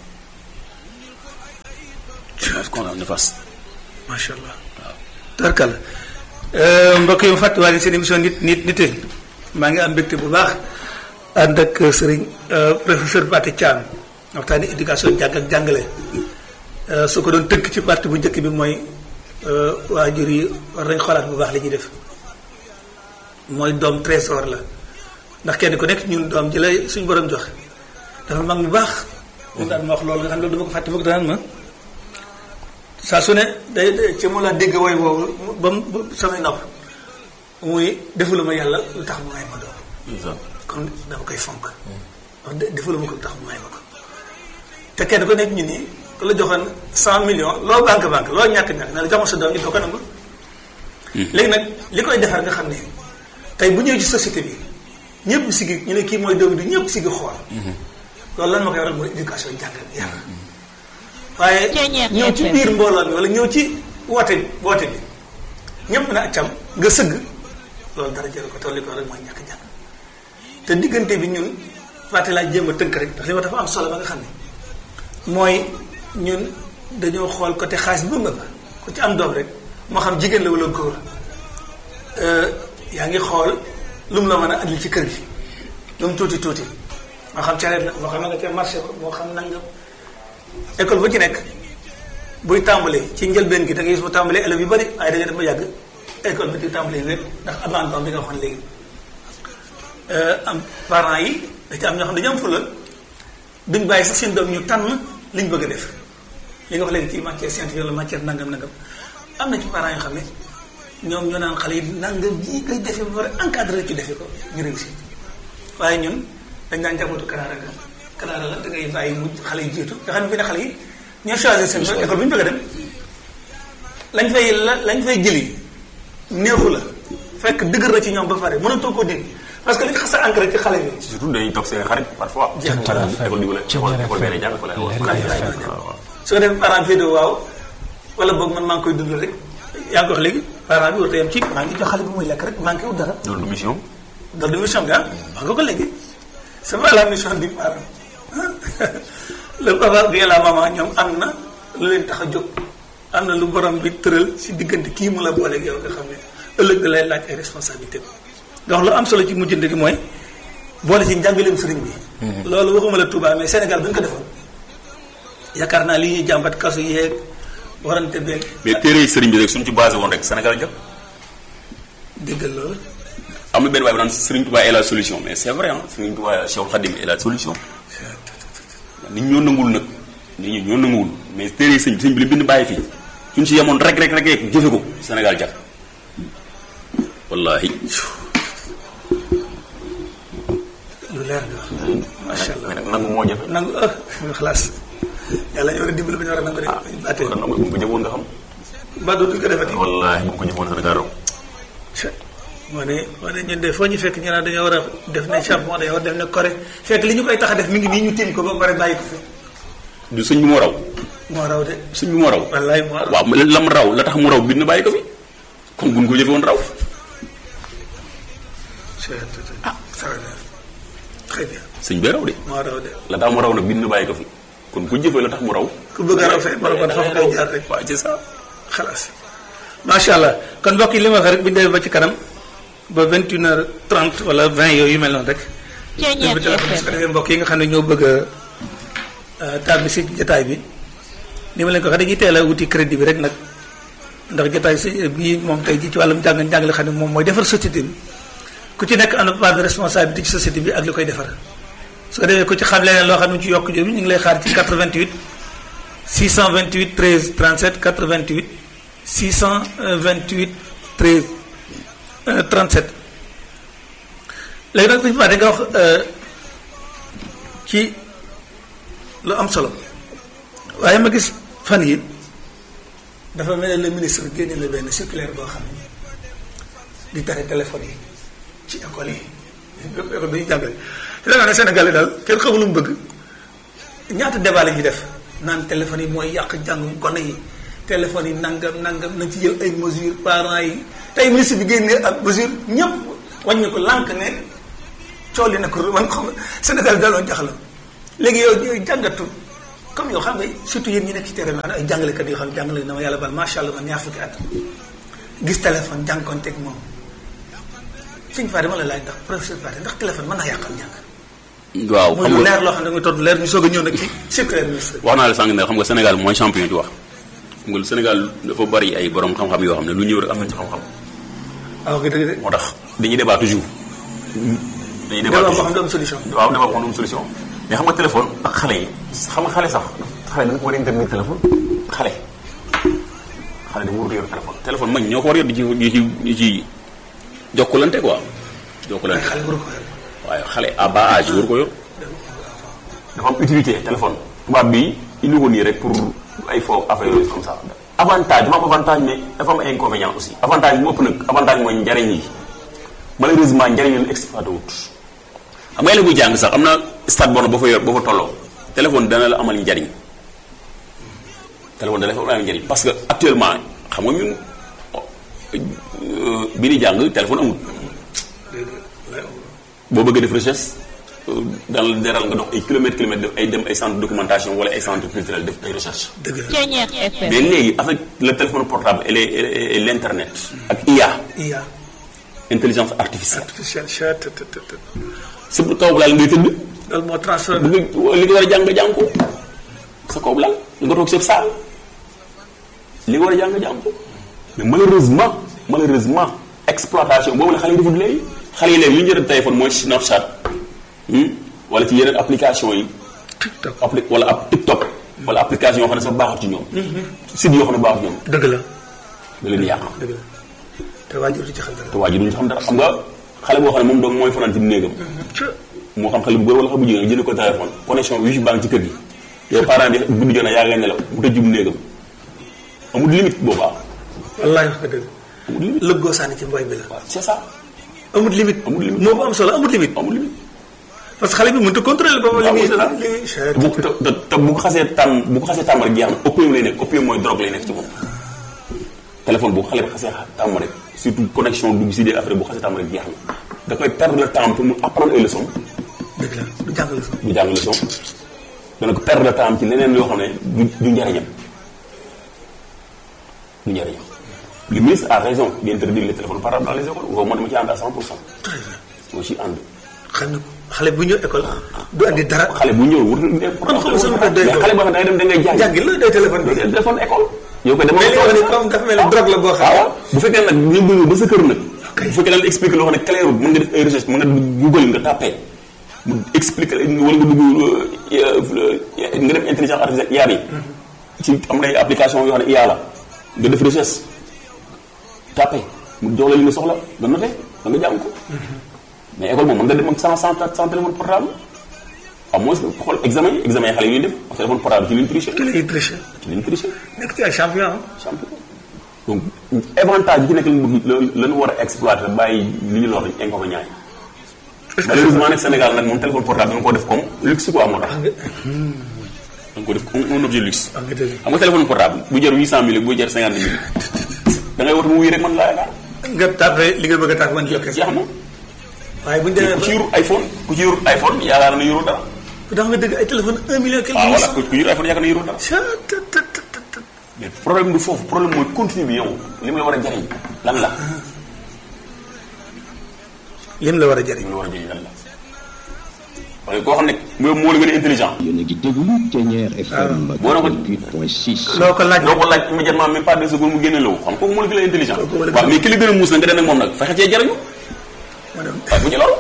conséquences néfastes macha allah tarkal mbokk yi mu fàttiwaale seen émission nit nit nite maa ngi am mbégte bu baax ànd ak sëriñ professeur Pathé Thiam waxtaani éducation jàng ak jàngale su ko doon tënk ci partie bu njëkk bi mooy waajur yi war nañ xoolaat bu baax li ñuy def mooy doom trésor la ndax kenn ku nekk ñun doom ji lay suñu borom jox dafa mag mu baax mu daan ma wax loolu nga xam ne loolu dama ko fàtte foog daan ma saa su ne day day- ci mu la dégg woy woowu ba mu ba samay nopp muy defuluma yàlla lu tax mu may ma doom kon dama koy fonk wax dë- defuluma ko lu tax mu may ma ko te kenn ku nekk ñu nii ku la joxoon cent millions loo banque banque loo ñàkk ñàkk na la jox ma sa doom it doo ko nangu léegi nag li koy defar nga xam ne tey bu ñëwee ci société bi ñëpp sigi ñu ne kii mooy doom bi ñëpp sigi xool loolu lan ma koy waral mooy éducation jàngal yar waaye Ceeñeer ñëw ci FM. biir mbooloo mi wala ñëw ci woote bi woote bi ñëpp na accam nga sëgg loolu dara jël ko tolli ko rek mooy ñàkk jàng te diggante bi ñun fàtte laa jéem a tënk rek ndax li ma dafa am solo ba nga xam ne mooy ñun dañoo xool côté xaalis bi ba ku ci am doom rek moo xam jigéen la wala góor euh, yaa ngi xool lu mu la mën a andil ci kër gi lu mu tuuti tuuti moo xam careet la moo xam na nga ca marché ba moo xam nangam école bu ci nekk buy tàmbalee ci njëlbeen gi da ngay gis mu tàmbalee élèves yu bari waaye da nga dem ba yàgg école bi di tàmbalee wépp ndax abandon bi nga waxoon léegi am parents yi da ci am ñoo xam ne dañu am fula duñ bàyyi sax seen doom ñu tànn liñ bëgg a def li nga wax léegi ci matière scientifique wala matière nangam nangam am na ci parents yoo xam ne ñoom ñoo naan xale yi nangam ji koy defee ba pare encadré ci defee ko ñu réussir waaye ñun dañ daan jàppatu kanaara ga kanaara la da ngay bàyyi mu xale yi jiitu nga xam ne fi ne xale yi ñoo choisir seen bopp école bu ñu bëgg a dem lañ fay la lañ fay jëli neexu la fekk dëgër na ci ñoom ba pare mënatoo koo dindi parce que li xas a ancré ci xale bi surtout dañuy toog seen xarit parfois. Jeex na. école di wala école école benn jàng fa la waaw waaw. soo def parent féetee waaw wala boog man maa ngi koy dund rek yaa ngi ko wax léegi parent bi warut a yem ci maa ngi jox xale bi muy lekk rek manqué wu dara loolu du mission. dans de mission bi ah maa nga ko léegi c'est pas la mission du parent le papa bi et la maman ñoom am na lu leen tax a jóg am na lu borom bi tëral si diggante kii mu la booleeg yow nga xam ne ëllëg da lay laaj ay responsabilité donc lu am solo ci mujjante gi mooy boole ci njàngaleem sëriñ bi loolu waxuma la Touba mais Sénégal bu ñu ko defoon yaakaar naa li ñuy jàmbat kasu yeeg warante beeg mais téere yi sëriñ bi rek suñu ci basé woon rek Sénégal jot. déggal loolu am na benn waay bu naan Serigne Touba est la solution mais c'est vrai ah Serigne Touba Cheikh Khadim est la solution. nit ñoo nanguwul nag nit ñi ñoo nanguwul mais téere yi sëñ bi sëñ bi li bind bàyyi fii suñ ci yemoon rek rek rek rek jëfe ko Sénégal jag wallahi lu leer nga wax macha allah mais nag nangu moo jafe. nangu ah xalaas yàlla ñu war a dimbali ba ñu war a nangu de baatee kon nag bu ko jëfoon nga xam. ba dootul ko defati wallahi bu ko jëfoon Sénégal raw. moo ne moo ne ñun de foo ñu fekk ñu naan dañoo war a def ne Japon dañoo war a def ne Corée fekk li ñu koy tax a def mi ngi nii ñu tiim ko ba pare bàyyi ko fi du sëñ bi moo raw moo raw de sëñ bi moo raw. wallaay moo raw waaw mais lam raw la tax mu raw bind na bàyyi ko fi kon buñ ko jëfe woon raw. ah ça va bien très bien sëñ bi raw de moo raw de la tax mu raw nag bind na bàyyi ko fi kon ku jëfee la tax mu raw. ku bëgg a raw fay mën kon foofu ngay jaar rek waaw c'est ça. xalaas macha allah kon mbokk yi li ma wax rek bu ñu demee ba ci kanam ba 21 heures 30 wala 20 yooyu yu mel noonu rek. Ceeñeer bi téléphone su ko FM defee mbokk yi nga xam ne ñoo bëgg a tàbbi si jotaay bi ni ma leen ko waxee dañuy teel a wuti crédit bi rek nag ndax jotaay si bii moom tey jii ci wàllum jàng njàng la xam ne moom mooy defar société bi ku ci nekk am na part de responsabilité ci société bi ak li koy defar su ko defee ku ci xam leneen loo xam ne ci yokk jooju ñu ngi lay xaar ci 88 628 13 37 88 628 13 euh, 37 léegi nag suñu da nga wax ci lu am solo waaye ma gis fan yi dafa mel ne le ministre génne la benn circulaire boo xam ne di tere téléphone yi ci école yi bépp école dañuy jàngale te da nga ne Sénégal yi daal kenn xamul lu mu bëgg ñaata débat la ñuy def naan téléphone yi mooy yàq jàngu gone yi téléphone yi nangam nangam nañ ci jël ay mesures parents yi tey ministre bi génnee ak mesure ñëpp wàññi ko lànk ne cool yi nag man xam Sénégal daloon jaxla léegi yow yow jàngatu comme yow xam nga surtout yéen ñi nekk ci terrain bi ay jàngalekat yoo xam ne jàngale na ma yàlla bal macha allah man ñaar fukki at gis téléphone jànkonteeg moom suñ fa dama la laaj ndax professeur Pathé ndax téléphone mën naa yàqal njàng waaw muy xam lu nga leer loo xam ne nga tontu leer ñu soog a ñëw nag ci circulaire ministre bi wax naa la sànq ne xam nga Sénégal mooy champion di wax xam nga lu Sénégal dafa bari ay borom xam-xam yoo xam ne lu ñëw rek am nañ ci xam-xam waaw nga dëgg de moo tax dañuy débat toujours. dañuy débat débat boo toujours xam ne am solution waaw débat boo xam ne am solution. mais xam nga téléphone ak xale yi xam nga xale sax xale dañ ko war a internet téléphone xale xale dafa war a yor téléphone téléphone mag ñoo ko war a yor di ci di ci di ci jokkalante quoi ay jokkalante xale waru ko yor waaye xale à bas âge war ko yor dafa am utilité téléphone tubaab bi indi ko nii rek pour ay faux affaire yooyu comme ça avantage dafa am avantage mais dafa am ay inconvénient aussi avantage bi ëpp nag avantage mooy njariñ yi malheureusement njariñ leen exploité wut xam nga élève buy jàng sax am na stade bon ba fa yor ba fa tolloo téléphone dana la amal njariñ téléphone da lay fa am njëriñ parce que actuellement xam nga ñun euh, bi ni jàng téléphone amul boo bëggee def recherche daan la deral nga dox ay kilomètres kilomètres def ay dem ay centre de documentation wala ay centre culturel def ay recherche dëgg la Ceñeex FM. mais léegi avec le téléphone portable et les et l' internet ak IA IA intelligence artificielle artificiel chat tët tët tët si kaw laal ngay tëdd loolu moo transfert bu nga li nga war a jàng nga jàng ko sa kaw laal nga toog sa saal li nga war a jàng nga jàng ko mais malheureusement malheureusement exploitation boobu la xale yi defut léegi xale yi léegi li ñu jël téléphone mooy Snapchat hmm, wala ci yeneen application yi TikTok appli wala ab TikTok wala application yoo xam ne sax baaxut ci ñoom site yoo xam ne baaxut ci ñoom dëgg la da leen di yàq dëgg la te waajur di ci xam dara te waa ji duñu xam dara xam nga xale boo xam ne moom doom mooy fanaan ci néegam ca moo xam xale bu góor wala xale bu jigéen jënd ko téléphone connexion wifi baa ngi ci kër gi yow parent bi guddi jot na yaa ngay nelaw mu tëj jub néegam amul limite boobaa wallaay wax nga dëgg amul limite lëggoo sànni ci mbooy bi la waaw c'est ça amul limite Amul limite. moo ko am solo amul limite amul limite parce que xale bi mënut a contrôler boobu li waaw muy c'est ça. li muy chat bu te te te bu ko xasee tàmm bu ko xasee tàmm rek jeex na opium lay nekk opium mooy drogue lay nekk ci moom téléphone bu ko xale bi xasee tàmm rek surtout connexion dugg si des affaires bu xasee tàmm rek jeex na da koy perdre le temps pour mu apprendre ay leçons dëgg la du jàngale sax du jàng leçon dana ko perdre le temps ci leneen yoo xam ne du du njariñam du njariñam le ministre a raison d'interdire les téléphones portables dans les écoles boobu man dama ci ànd à 100 pour cent très bien moo ci ànd xam na ko xale bu ñëw école du andi dara xale bu ñëw wut Kon xam nga sama bopp day mais xale boo xam ne da ngay dem da ngay jàng jàngi la day téléphone bi téléphone école yow koy dama mais li nga wax ni comme dafa mel ni drogue la boo xam waaw bu fekkee nag ñu bëgg ba sa kër nag Ok. bu fekkee daal di expliquer loo xam ne clair mën nga def ay recherche mën nga google nga tapé mu expliquer wala nga dugg euh, nga def intelligence artificielle IA yi ci am na ay application yoo xam ne IA la nga def recherche tapé mu jox la li nga soxla nga noté da nga jàng ko mais école moom mën nga dem ak sans sans sans téléphone portable au moins xool examen yi examen yi xale yi ñuy def ak téléphone portable ci liñ triché te lay tricher ci liñ triché nekk ci ay champion ah champion donc avantage bi ci nekk la lañu war a exploiter bàyyi li ñu lor inconvénient yi est-ce que malheureusement nag Sénégal nag moom téléphone portable da nga ko def comme luxe quoi moo tax da nga ko def comme un objet luxe am nga dëgg xam nga téléphone portable bu jar 800 mille bu jar 50 mille da ngay war mu wuy rek man laa yaakaar nga tàppe li nga bëgg a tàppe man la kese jeex na waaye bu ñu demee ku ba ci yor iPhone ku ci yor iPhone yaakaar na yoroo dara dafa nga dëgg ay téléphone un million quelque waaw voilà cent ku ku yor iPhone yaakaar na yoroo dara chat tët tët tët tët mais problème du foofu problème mooy continue bi yow li mu la war a jariñ lan la lim la war a li jëriñ mu la war a jariñ lan la parce que koo xam ne moo moo la gën a intelligent yéen a ngi déglu Thiéniere FM boo na ko 88.6 loo ko laaj doo ko laaj immédiatement même pas deux secondes mu génne la wu xam kooku moo la gën a intelligent Kooku moo la gën a- waaw mais ki la gën a muus nag nga dem ak moom nag fexe cee jariñu ma dem waaye bu ci loolu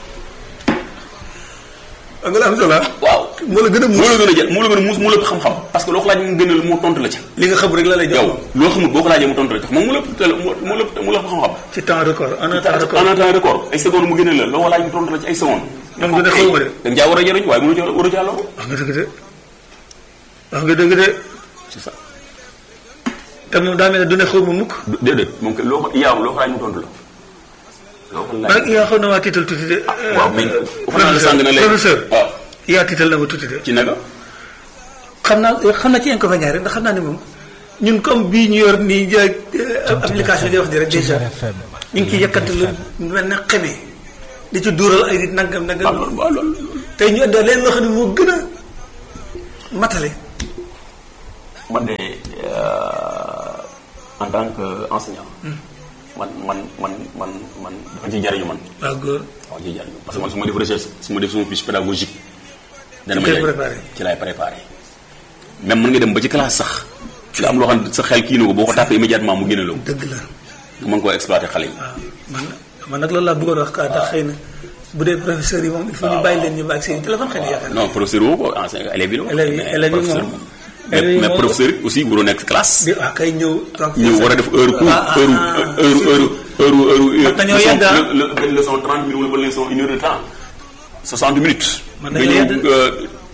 am nga la am solo ah waaw moo la gën a moo muus la gën a jël moo la gën a muus moo la ëpp xam-xam parce que loo ko laaj mu gën a mu tontu la ca li nga xam rek la lay jox yow loo xamul boo ko laajee mu tontu la ca moom mu la ëpp teel moo moo la ëpp moo la ëpp xam-xam ci temps record en un temps en record un temps record ay secondes mu gën a la loo ko laaj mu tontu la ci ay secondes man du ne xaw ma de da nga caa war a jëriñ waaye mënu caa war a caa loru wax nga dëgg de wax nga dëgg de c'est ça te moom daa mel ne du ne xaw ma mukk déedéet moom kay loo ko yaaw loo ko laaj mu tontu la loo ko man laaj nag yaa xam na waa tiital tuuti de waaw mais wax naa la sànq na léegi professeur waaw yaa tiital na ma tuuti de ci naka xam naa xam naa ci inconvénient rek ndax xam naa ne moom ñun comme bii ñu yor nii jaay application yi di wax di rek déjà ñu ngi ciy yëkkati lu mel ne xeme di ci duural ay nit nangam waaw nangam loolu waaw loolu tey ñu indee leen loo xam ne moo gën a matale man de euh, en tant que enseignant man man man man man dafa ci jariñu man waaw góor dafa ci jariñu parce que man su ma def recherche su ma def sama fiche pédagogique dana ma koy jariñ préparé. ci laay préparé même mën nga dem ba ci classe sax nga am loo xam ne sa xel kii na ko boo ko tàppee immédiatement mu génne la ko dëgg la nga mën koo exploité xale yi waaw man man nag loolu laa bëggoon wax ka ndax xëy na bu dee professeurs yi moom il faut ñu bàyyi leen ñu bàyyi seen téléphone xëy na yaakaar naa non professeur woo ko enseignant élèves yi la Élèves yi- mais élèves yi professeur moom- moom. élèves mais yi mais moom- professeur yi aussi waroo nekk classe di waaw kay ñëw toog ñëw war a def heure cours Ah, ah, heure ah, heure heure heure heure Mat nañoo leçon- yedd, ah. le- le- benn leçon 30 minutes wala benn leçon une heure de temps 60 minutes Mat nga nañoo ñëw yedd. euh,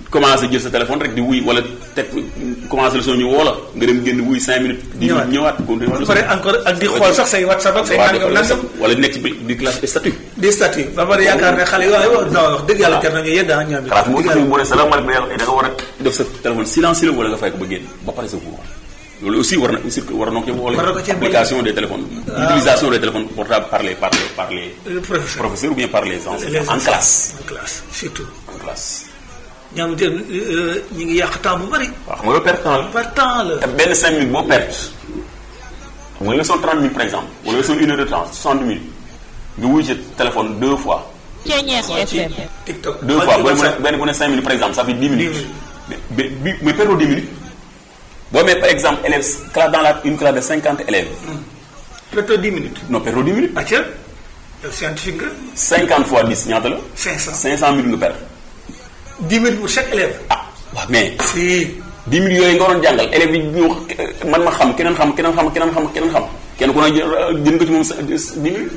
commencé jël sa téléphone rek di wuy wala teg commencé leçon ñu woo la nga dem génn wuy 5 minutes. di Ñëwaat. ñëwaat continuer ba leçon. pare encore ak di xool sax say whatsapp ak say waaw nangam dafa nangam wala nekk ci bi- di classe statut. di statut ba pare yaakaar ne xale yi waaye wax non wax dëgg yàlla jar nañu yedd ah ñoom it xalaat moo dëgg tax yàlla. boo nee salaamaaleykum yàlla da nga war a def sa téléphone silencieux wala nga fay ko ba génn ba pare sa cours loolu aussi war na aussi war na ko ci boole War na ko cee boole. application des téléphones utilisation des téléphones portables par les par les par les Le professeur professeurs ou bien par les Les enseignants en enseignants. classe en classe surtout en classe ñoom itam ñu ngi yàq temps bu bari waaw xam nga loolu perte temps la par temps la te benn 5 minutes boo perte xam nga leçon 30 minutes par exemple wala leçon une heure de temps 60 minutes nga wuy ci téléphone deux fois Ceñeex ci FM. TikTok deux fois benn bu ne benn bu ne 5 minutes par exemple ça fait 10 minutes minutes. bi bi mais perdoo 10 minutes boo amee par exemple élèves classe dans la une classe de 50 élèves plutôt 10 minutes non perdoo 10 minutes acca yow scientifique nga 50 fois 10 ñaata la 500 500 minutes nga perdre 10 minutes pour chaque élève ah waaw mais si 10 minutes yooyu nga waroon jàngal élèves yi ñu man ma xam keneen xam keneen xam keneen xam keneen xam kenn ku ne jël jël nga ci moom sa 10 minutes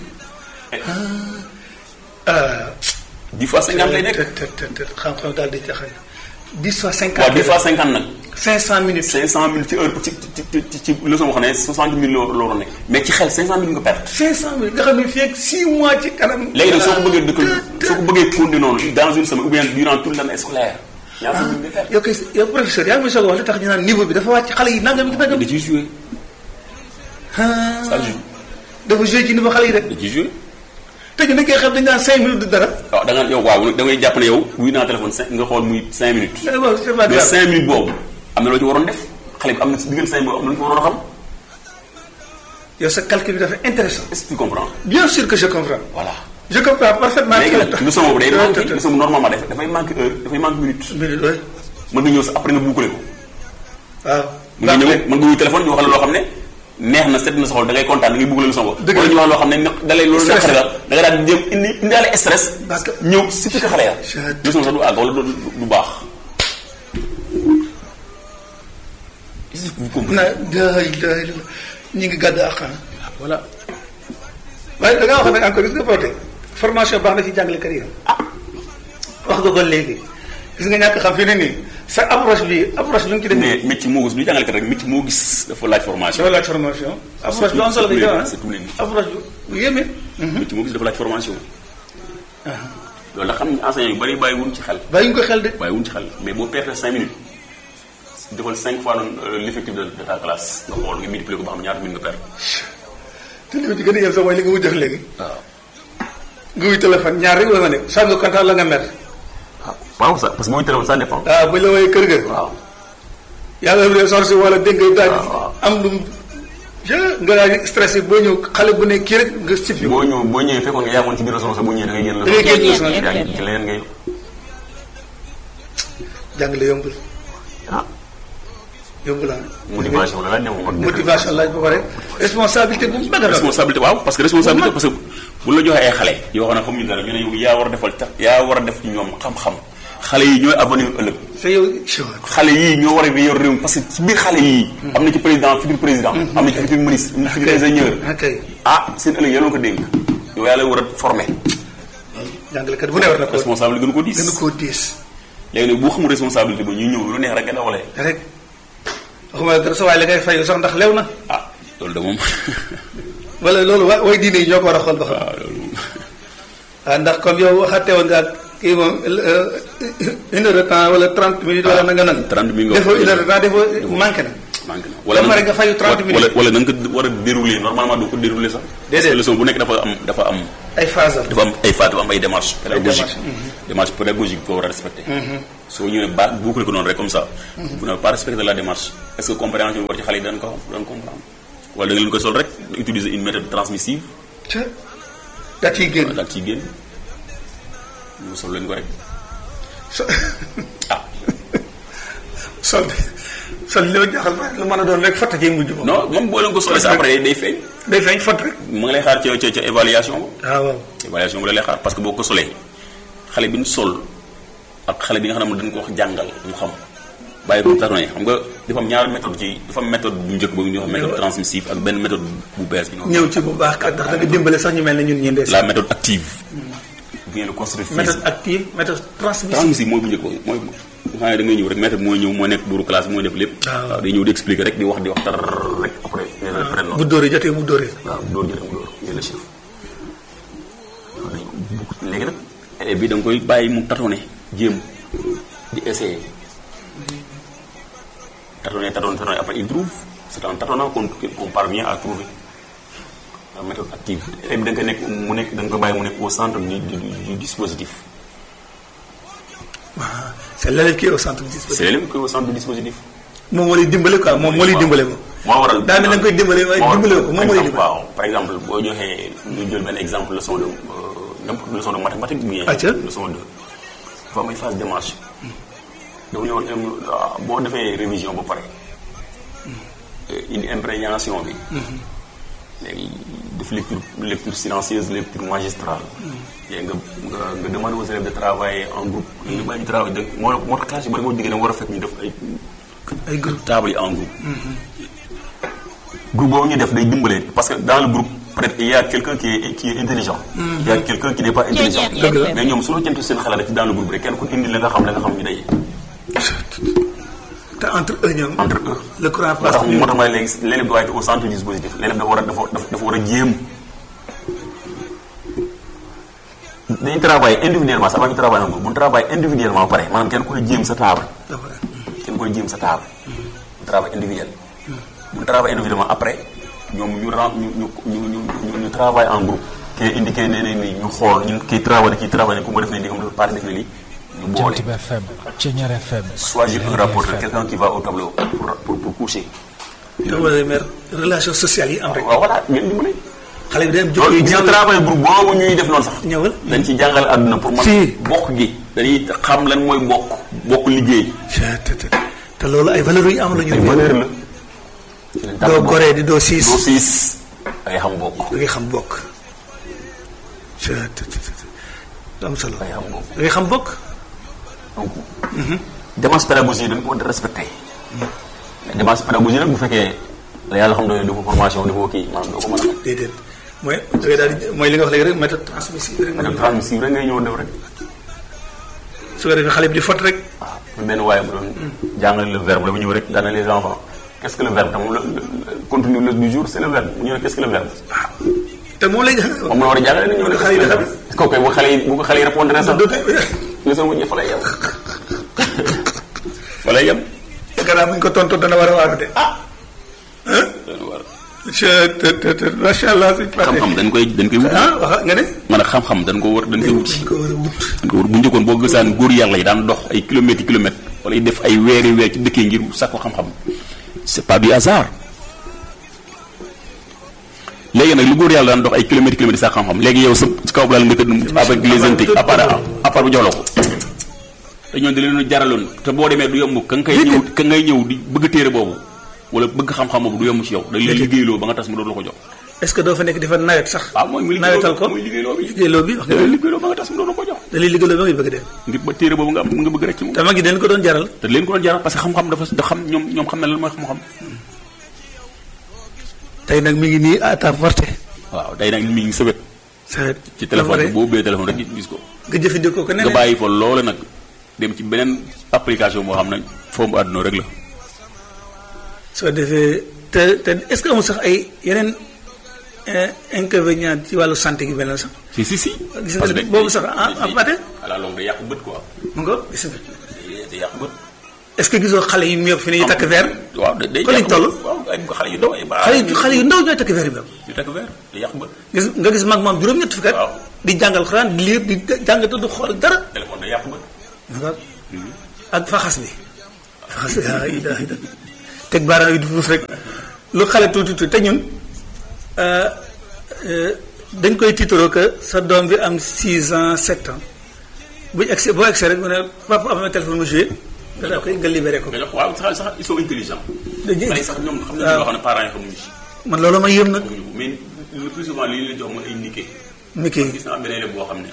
ah 10 fois 50 lay nekk te te te te xam-xam daal di jaxal 10 fois 50 waaw 10 fois 50 nag 500 minutes 500 minutes ci heure ci ci ci ci ci leçon boo xam ne 60 minutes la la waroon nekk mais ci xel 500 minutes nga perte 500 minutes nga xam ne fii ak 6 mois ci kanam léegi nag soo ko bëggee dëkkal soo ko bëggee continuer noonu dans une semaine ou bien durant toute l'année scolaire ñaata minutes nga perte yow kay yow professeur yaa ngi may soog a wax li tax ñu naan niveau bi dafa wàcc xale yi nangam nangam da ciy joué ah ça joue dafa joué ci niveau xale yi rek da ciy joué te ñu nekkee xam dañ naan 5 minutes du dara waaw da nga yow waaw da ngay jàpp ne yow wuy naa téléphone cinq nga xool muy 5 minutes mais bon c'est pas mais grave 5 minutes boobu am na loo ci waroon def xale bi am na si diggante 5 boobu am na lu ci waroon a xam yow sa calcul bi dafa intéressant est-ce que tu comprends bien sûr que je comprends voilà je comprends parfaitement léegi nag leçon boobu day manqué minute leçon bu normalement daf dafay manqué heure dafay manqué minute oui mën nga ñëw sa après nga boucler ko waaw mën nga ñëw mën nga wuy téléphone ñu wax la loo xam ne neex na set na sa xol da ngay kontaan da ngay bugg la leçon boobu Dëgg la. wala ñu wax loo xam ne ne- da lay loolu Stress. naqari la da nga daal di jëm indi indaale stress Parce que- ñëw si fi ko xale ya Je- leçon sax du àgg wala du du baax est-ce que vous comprenez na day day ñu ngi gàdd ak xanaa voilà waaye da ngaa wax nag encore gis nga porté formation baax na ci jàngalekat yi wax nga ko léegi gis nga ñàkk xam fi ne nii sa approche bi approche bi nga ci def mais métier moo gis du jàngalekat rek métier moo gis dafa laaj formation dafa laaj formation approche bu am solo bi c'est tous les métiers. approche bu yéeme métier moo gis dafa laaj formation loolu la xam ne enseignant yu bari bàyyi wuñ ci xel bàyyi nga ko xel de bàyyi wuñ ci xel mais boo perte 5 minutes defal 5 fois noonu euh, l'effectif de, de ta classe nga xool nga multiplier ko ba xam ñaata minutes nga perte te li ma ci gën a yem sax mooy li nga wuy def léegi waaw nga wuy téléphone ñaar rek la nga ne saa nga kontaan la nga mer waaw ça parce que booy téléphone ça dépend waaw buñ la wooyee kër ga waaw yàlla def sorsi wala dégg nga daal waaw, waaw. am lu mu je nga daal di stressé boo ñëw xale bu ne kii rek nga sippi boo ñëw boo ñëwee fekkoon nga yàggoon ci biir réseau sax boo ñëwee da ngay génn da ngay génn Ceñeex leçon yaa FM. ngi ci leneen ngay jàngale yombul ah yombul ah motivation la laaj ne ko motivation laaj ba pare responsabilité bu mag a mag responsabilité waaw parce que responsabilité parce que bu la joxee ay xale yoo xam ne xamuñu dara ñu ne yow yaa war a defal tax yaa war a def ci ñoom xam-xam xale yi ñooy avenir ëllëg te yow xale yii ñoo war a yor réew mi parce que ci biir xale yii am na ci président futur président am na ci futur ministre am na ci futur ingénieur ok ah seen ëllëg yéen a ko dénk yow yaa lay war a former jàngalekat bu ne war na ko responsabilité gën ko diis gën a koo diis léegi nag boo xamul responsabilité ba ñuy ñëw lu neex rek nga dawalee rek waxuma la dara sa waay la ngay fayu sax ndax lew na ah loolu de moom wala loolu wa way diine yi ñoo ko war a xool ba xam waaw loolu moom waaw ndax comme yow waxate woon nga ak kii moom euh, une heure de temps wala trente minutes wala na nga nan 30 minutes nga defoo une heure de temps defoo manqué na manqué na Ba pare nga fayu 30 minutes. wala wala na nga ko war a dérouler normalement doo ko dérouler sax parce que Déedéet. leçon bu nekk dafa am dafa am ay phase am dafa am ay faat dafa am ay démarches pédagogiques démarches, démarche pédagogique boo war a respecté soo ñëwee ba boucler ko noonu rek comme ça vous n'avez pas respecté la démarche est-ce que compréhension bi war ci xale yi dañ ko dañ comprendre wala da nga leen koy sol rek utiliser une méthode transmissive ca da ciy génn daal ciy génn ñu sol leen ko rek so ah sol sol li ma jaaxal ba lu mën a doon rek fatta ciy mujj moom non moom boo leen ko solee sa après day feeñ day feeñ fat rek mu ngi lay xaar ca ca ca évaluation ba waaw waaw évaluation bi la lay xaar parce que boo ko solee xale bi ñu sol ak xale bi nga xam ne dañ ko wax jàngal mu xam bàyyi ko tardé xam nga dafa am ñaari méthode ci dafa am méthode bu njëkk boobu ñuy wax méthode transmissive ak benn méthode bu bees bi ñu wax ñëw ci bu baax kat ndax da nga dimbale sax ñu mel ne ñun ñi ndees la méthode active vient de construire méthode active méthode transmissive transmissive mooy bu njëkk boobu mooy xam ne da ngay ñëw rek maître bi mooy ñëw moo nekk buuru classe mooy def lépp waaw. waaw day ñëw di expliquer rek di wax di wax tar rek après nee na pare bu noonu dóoree jotee mu dóoree waaw dóor jële mu dóor ñu la chef léegi nag élève bi da nga koy bàyyi mu tâtonner jéem di essayer tâtonner tâtonner tâtonner après il trouve c'est en tâtonnant qu'on qu'on parvient à trouver la méthode active élève bi da nga koy nekk mu nekk da nga koy bàyyi mu nekk au centre du du du dispositif waaw c'est l'élève qui est au centre du dispositif c'est l'élève qui est au centre du dispositif moom moo lay dimbale quoi moom moo lay dimbale moom moo waral daa mel da nga koy dimbale waaye moo waral- dimbale ko moom moo lay par exemple, dimbale waaw par exemple boo joxee ñu jël benn exemple leçon de euh, n'importe leçon de mathématique ou bien Atia. leçon de dafa am ay phase de démarche dafa ñëwoon euh, boo defee révision ba pare euh, indi imprégnation bi léegi def lecture lecture silencieuse lecture magistrale léegi nga nga nga demande aux élèves de travailler en groupe nga bàyyi ñu travail de moo moo tax classe yu bari boo diggee da nga war a fekk ñu def ay ay groupe table yi en groupe. groupe boobu ñu def day dimbale parce que dans le groupe peut-être il y a quelqu'un qui est qui est intelligent. il y a quelqu'un qui n'est pas intelligent. Dëgg la. mais ñoom su ñu jëntu seen xalaat rek ci dans le groupe rek kenn ku indi la nga xam la nga xam ñu daje. te entre eux ñoom entre eux. le courant moo passe tax moo tax ma ne léegi l'élève doit être au centre du dispositif l'élève dafa war a dafa dafa war a jéem. dañuy travailler individuellement ça va ñu travailler en groupe bu ñu travailler individuellement ba pare maanaam kenn ku ne jéem sa table. dafa kenn koy jéem sa table bu travail individuel bu travail individuellement après ñoom ñu ren ñu ñu ñu ñu ñu ñu travail en groupe kii indiqué ne ne ni ñu xool ñu kii travail kii travail ku ma def ne di xam dafa pare def ne lii ñu boole Jant bi FM Ceñeer FM choisir un rapporteur FM. quelqu'un qui va au tableau pour pour pour coucher te wala mer relation sociale yi am rek waaw voilà ngeen dimbali xale bi day am jikko loolu yu gis nga ñaaw travail groupe boobu ñuy def noonu sax ñëwal dañ ci jàngale àdduna pour man Si. bokk gi dañuy xam lan mooy bokk bokk liggéey te te te loolu ay valeurs yu am la ñu ay valeur la doo goree di doo siis doo siis ay xam bokk da ngay xam bokk te te te te lu am solo ay xam bokk da ngay xam bokk donc démarche pédagogique dañ ko war a respecté mais démarche pédagogique nag bu fekkee la yàlla xam ne dafa formation dafa kii maanaam doo ko mën a déedéet mooy da ngay daal di mooy li nga wax léegi rek méthode transmissive rek def transmissive rek ngay ñëw def rek su ko defee xale bi di fot rek waaw mu benn waaye bu doon jàngale le verbe dafa ñëw rek daana les enfants qu'est-ce que le verbe tam le le- contenu le du jour c'est le verbe mu ñëw ne qu'est-ce que le verbe te moom lay jàng moom la war a jàngale ni ñëw ne xale yi di xam kooku kay bu xale yi bu ko xale yi répondre sax dootu leçon bu ñu fa lay yem fa lay yem gannaaw bu ñu ko tontu dana war a waaru de ah je te te te macha allah suñu xam-xam dañ koy dañ koy wuti ah wax nga ne man a xam-xam dañ ko war dañ koy wuti dañ ko war a wut dañ ko war bu njëkkoon boo gësaan góor yàlla yi daan dox ay kilomètres i kilomètres wala yi def ay weeri weer ci dëkkee ngir sàkku xam-xam c'est pas du hasard léegi nag lu góor yàlla daan dox ay kilomètres i kilomètres sàkku xam-xam léegi yow sa ci kaw laal nga tëdd avec les intiques à part à part bu jox la ko te ñoon da leen jaraloon te boo demee du yomb ka nga koy ñëw ka ngay ñëw di bëgg téere boobu wala bëgg xam-xam boobu du yomb ci yow dañ lay liggéeyloo ba nga tas mu doon la ko jox est-ce que doo fa nekk di fa nawet sax waaw mooy muy nawetal ko muy liggéeyloo bi liggéeyloo bi wax da nga lay ne liggéeyloo ba nga tas mu doon la ko jox da lay liggéeyloo ba ngay bëgg dem ngir ba téere boobu nga am nga bëgg rek ci moom te mag yi dañ ko doon jaral te leen ko doon jaral parce que xam-xam dafa da xam ñoom ñoom xam na lan mooy xam-xam tey nag mi ngi nii à ta portée waaw day nag mi ngi sa wet sa ci téléphone bi boo ubbee téléphone rek gis ko nga jëfandikoo ko nga neneen bàyyi fa loole nag dem ci beneen application boo xam ne foofu àdduna rek la soo defee te te est-ce que amul sax ay yeneen eh, inconvénients ci wàllu santé gi beneen sax si si si gis nga ne boobu sax ah ah Pathé à la longue day yàq bët quoi mu nga gis nga day day yàq bët est-ce que gisoo xale yu mu fi ne ñu takk verre waaw day day Kon lañ yàq toll? bët. waaw ay xale yu ndaw ay baa xale yu xale yu ndaw ñooy takk verre yi même yu takk verre day yàq bët gis nga gis mag moom juróom-ñett fukki at Waaw. di jàngal xuraan di liir di jàng te du xool dara téléphone day yàq bët mu nga ak faxas bi faxas bi ah ilaha illa teg baaraam yi di fuus rek lu xale tuuti tuuti te ñun euh, euh, dañ koy tiitaroo que sa doom bi am 6 ans 7 ans bu ñu egsi boo egsi rek mu ne papa am na téléphone mu joué nga daa koy nga libéré ko. nga jox waaw sax sax ils sont intelligents dañuy xale yi sax ñoom xam nañu waaw. loo xam ne parents yi xamuñu ci man loolu ma yëm nag xamuñu ko mais le plus souvent li ñu leen jox mooy ay niqué mi kii gis naa am benn élève boo xam ne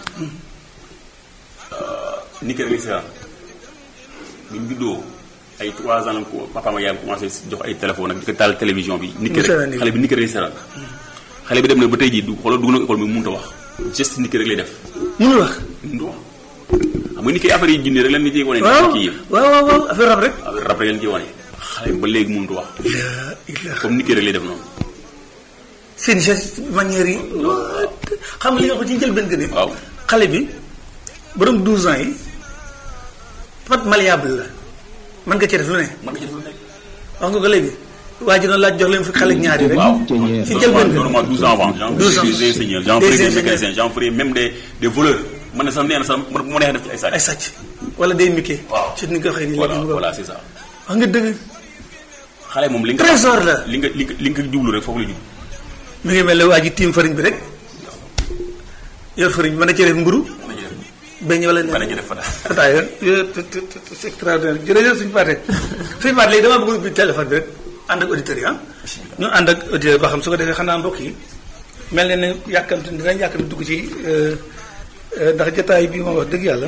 niqué rek la bi mu juddoo ay 3 ans la ko papa ma yaayam commencé jox ay téléphone ak di ko taal télévision bi niqué Mu seetaan rek nii. xale bi niqué rek la xale bi dem na ba tey jii du xoolal dugg na école bi mënut a wax geste niqué rek lay def mënul wax mënut a wax xam nga ni kay affaire yi jinne rek leen ni ciy wane waaw kii yi waaw waaw waaw affaire rab rek affaire rap rek leen ciy wane xale bi ba léegi mënut wax la ilaha comme nit ki rek lay def noonu seen geste manière yi xam nga li nga ko ci njëlbeen gën waaw xale bi borom 12 ans yi pat malléable la mën nga ci def lu ne mën nga ci def lu nekk wax nga ko léegi waa ji noonu laaj jox leen fi xale ñaari rek waaw Ceeñeer ci njëlbeen gën normalement 12 ans avant j'en 12 ans. des ingénieurs j'en Des ferai des ingénieurs. mécaniciens j'en ferai même des des voleurs man ne sax nee na sax man bu ma neexee def ci ay ay sàcc sàcc wala day mikkee Waaw. ci ni nga ko waxee nii voilà léegi mu ko voilà c'est ça wax nga dëgg xale moom li nga trésor la li nga li nga li nga jublu rek foofu la jublu mi ngi mel ne waa ji tiim fariñ bi rek yor fariñ bi mën na ci def mburu mën na ci def beñ wala mën na ne ci def fata ataaya c'est extraordinaire jërëjëf suñu paate suñu paate léegi dama bëgg ubbi téléphone bi rek ànd ak auditeurs yi ah ñu ànd ak auditeurs ba xam su ko defee xanaa mbokk yi mel ne ne yàkkamti dinañ yàkkamti dugg ci euh, euh, ndax jataay bi moom wax dëgg yàlla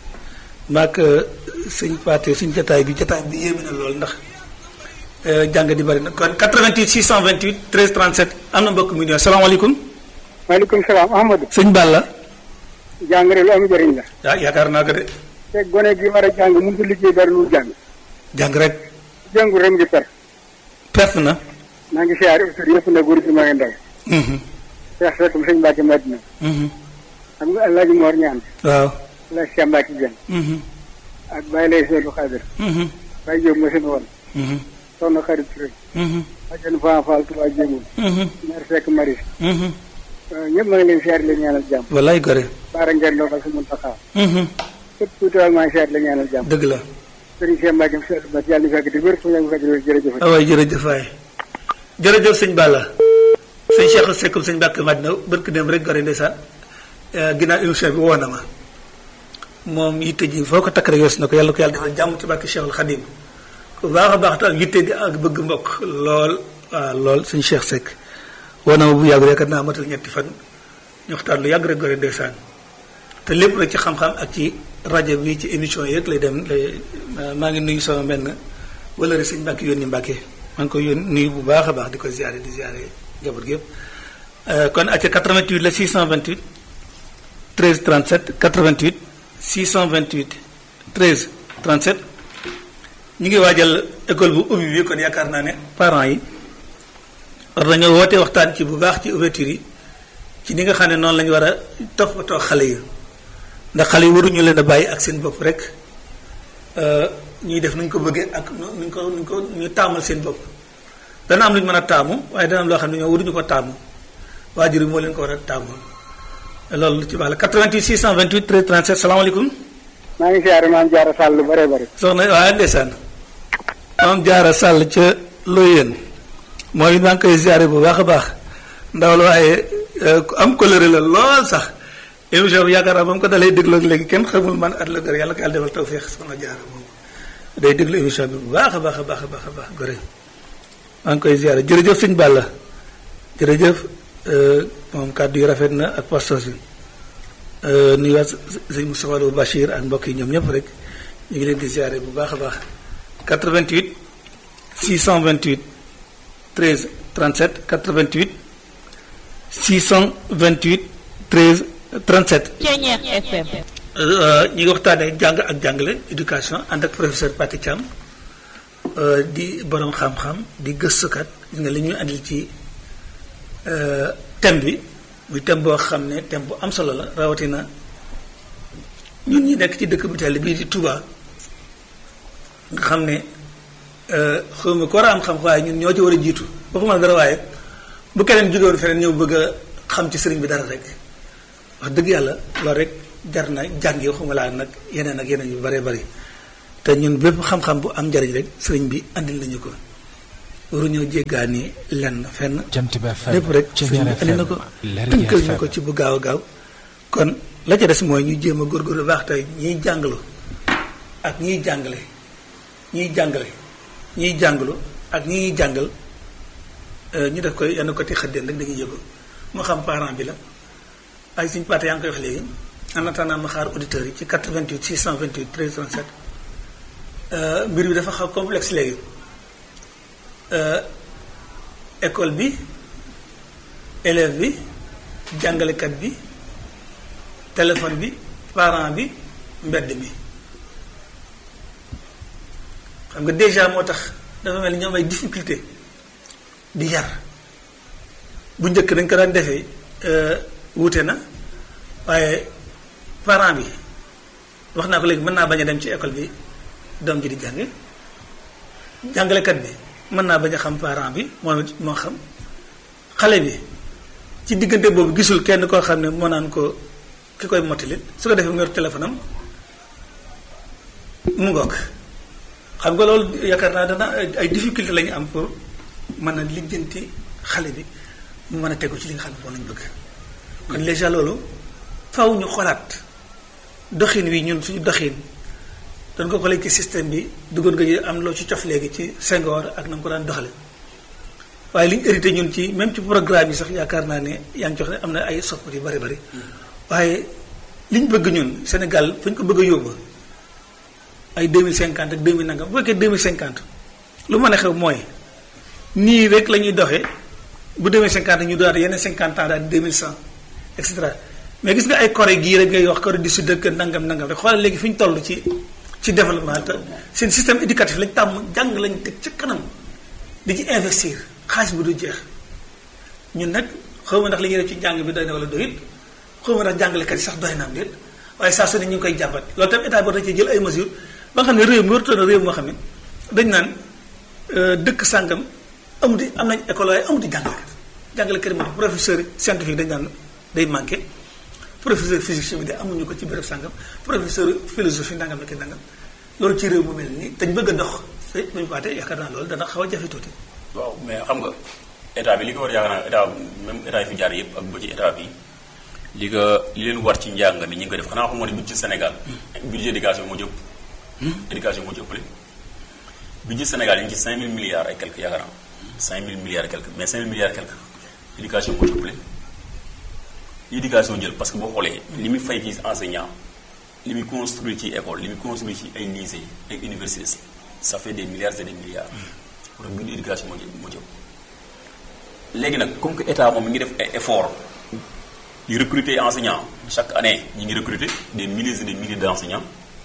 maak suñ paate suñ jataay bi jataay bi yéeme na lool ndax euh, jàng di bari na kon 88 628 13 37 am na mbokk mi ñëw salaamaaleykum maaleykum salaam Ahmadou sëñ Balla jàngale lu am njëriñ la ah yaakaar naa ko de te gone gi war a jàng mënut a liggéey dara lu jàng jàng rek jàngu rek ngi per perte na maa ngi siyaare autor yëpp na góor gi maa ngi ndaw Mhm, Cheikh Seck sëñ Mbacke Madina mhm. xam nga El Hadj Mor ñaan waaw El Hadj Cheikh Mbacke Dieng Mhm, ak Baye Lay Seydou Khadir mhm, Baye Diop ma seen woon mhm, soxna Xarit Touré mhm, Adjane Fan Fall Touba Jéemul mhm, Mère Seck Maris mhm. ñëpp maa ngi leen siyaare leen ñaanal jàmm wallaay gore Baara Ngeen Ndofal si mun taxaw Mhm, képp ku teewal maa ngi siyaare leen ñaanal jàmm dëgg la Serigne Cheikh Mbacke Seydou Mbacke yàlla na fekk di wér fu ñu fekk di wér jërëjëf ah waay jërëjëf waay jërëjëf sëñ Balla sëñ Cheikh Seck sëñ Mbacke Madina barki dem rek gore ndeysaan ginnaaw émission bi woo na ma moom yitte ji foo ko takk rek yos na ko yàlla ko yàlla defal jàmm ci barke Cheikhul Khadim bu baax a baax te ak yitte di ak bëgg mbokk lool waaw lool sëñ Cheikh Seck woo na ma bu yàgg rek naa matal ñetti fan ñu waxtaan lu yàgg rek gore ndeysaan te lépp rek ci xam-xam ak ci rajo bi ci émission yi rek lay dem lay maa ngi nuyu sama benn wala rek sëñ Mbacke yónni Mbacke maa ngi koy yónni nuyu bu baax a baax di ko ziare di ziare njaboot gi yëpp kon acca 88 la 628 13 37 88 628 13 37 ñu ngi waajal école bu ubbi bi kon yaakaar naa ne parents yi war nañoo woote waxtaan ci bu baax ci ouverture yi ci ni nga xam ne noonu la ñu war a toppatoo xale yi ndax xale yi waruñu leen a bàyyi ak seen bopp rek ñuy def nuñ ko bëggee ak nuñ ko nuñ ko ñu taamal seen bopp dana am lu ñu mën a taamu waaye dana am loo xam ne ñoo waruñu ko taamu waajur yi moo leen ko war a taamu loolu lu ci baax la 88 628 13 37 salaamaaleykum. maa ngi siyaare maam Jaara Sall lu bëree bëri. soxna waaye ndeysaan maam Jaara Sall ca Loyeen mooy maa ngi koy ziare bu baax a baax ndaw la waaye ku am colère la lool sax émission bi yaakaar naa ba mu ko dalee déglu ak léegi kenn xamul man at la gër yàlla ko yàlla defal tawféex soxna Jaara moom day déglu émission bi bu baax a baax a baax a baax a baax gore maa ngi koy ziare jërëjëf sëñ Balla jërëjëf moom kàddu yi rafet na ak pastos bi nuyuwaat sëñ Moustapha Lo Bachir ak mbokk yi ñoom ñëpp rek ñu ngi leen di ziare bu baax a baax 88 628 13 37 88 628 13 37. Ceeñeex FM. ñi ngi waxtaanee jàng ak jàngale éducation ànd ak professeur Pathé Thiam di borom xam-xam di gëstukat gis nga li ñuy andil ci thème bi muy thème boo xam ne thème bu am solo la rawatina ñun ñi nekk ci dëkk bu tell bii di Touba nga xam ne xaw ma ko war a am xam waaye ñun ñoo ci war a jiitu waxuma dara waaye bu keneen jógewoon feneen ñëw bëgg a xam ci sëriñ bi dara rek wax dëgg yàlla loolu rek jar na jàngi waxuma laa nag yeneen ak yeneen yu bare bari te ñun bépp xam-xam bu am njariñ rek sëriñ bi andil nañu ko waruñoo jéggaani lenn fenn Jant bi FM lépp rek sëriñ bi andi na ko tënkal ñu ko ci bu gaaw a gaaw kon la ca des mooy ñu jéem a góorgóorlu baax tey ñiy jàngalu ak ñiy jàngale ñiy jàngale ñiy jàngalu ak ñi ñuy jàngal ñu def koy yenn côté xëddeen rek dañuy yëgu moo xam parent bi la ay suñu paate yaa ngi koy wax léegi en attendant ma xaar auditeurs yi ci 88 628 13 37 mbir bi dafa xaw complexe léegi école bi élève bi jàngalekat bi téléphone bi parent bi mbedd mi xam nga déjà moo tax dafa mel ni ñoom ay difficulté di yar bu njëkk dañ ko daan defee wuute na waaye parent bi wax naa ko léegi mën naa bañ a dem ci école bi doom ji di jànge jàngalekat bi mën naa bañ a xam parent bi moom it moo xam xale bi ci diggante boobu gisul kenn koo xam ne moo naan ko ki koy mottali su ko defee mu yor téléphone am mu ngoog xam nga loolu yaakaar naa dana ay difficulté la ñu am pour mën a lijjanti xale bi mu mën a tegu ci li nga xam ne moom lañ bëgg kon déjà loolu faw ñu xolaat doxin wi ñun suñu doxin doon ko xoolee ci système bi duggoon nga am loo ci cof léegi ci Senghor ak na mu ko daan doxale waaye li ñu hérité ñun ci même ci programme yi sax yaakaar naa ne yaa ngi jox ne am na ay soppar yu bari bari waaye li ñu bëgg ñun Sénégal fu ñu ko bëgg a yóbbu ay 2050 ak 2000 nangam bu fekkee 2050 lu mën a xew mooy nii rek la ñuy doxee bu 2050 ñu doon yeneen 50 ans daal 2100 et cetera mais gis nga ay Corée gii rek ngay wax Corée du Sud ak nangam nangam rek xoolal léegi fi ñu toll ci ci développement te seen système éducatif lañ tàmm jàng lañ teg ca kanam di ci investir xaalis bi du jeex ñun nag xaw ma ndax li ñuy def ci jàng bi doy na wala doyit xaw ma ndax jàngalekat yi sax doy na am déet waaye saa su ne ñu ngi koy jàmbat loolu tam état bi war na ci jël ay mesures ba nga xam ne réew mi waratoon na réew moo xam ne dañ naan dëkk sàngam amuti am nañ école waaye amuti jàngalekat jàngalekat yi moom professeur scientifique dañ naan day manqué professeur physique chimie de amuñu ko ci béréb sàngam professeur philosophie nangam ak nangam loolu ci réew mu mel nii dañ bëgg a dox te bu ñu paatee yaakaar naa loolu dana xaw a jafe tuuti. waaw mais xam nga état bi li ko war yaakaar naa état même état yi fi jaar yëpp ak ba ci état bi li ko li leen war ci njàng mi ñi ngi ko def xanaa xamoo ne budget Sénégal budget éducation moo ci ëpp éducation moo ci ëppale budget Sénégal yi ngi ci 5000 milliards et quelques yaakaar naa 5000 milliards et quelques mais 5000 milliards et quelques éducation moo ci ëppale éducation jël parce que boo xoolee li muy fay ci enseignant li muy construire ci école li muy construire ci ay lycée ay université ça fait des milliards et des milliards pour bu éducation moo ci moo ci ëpp léegi nag comme que état moom mi ngi def ay effort di recruter enseignants chaque année ñi ngi recruter des milliers et des milliers d'enseignants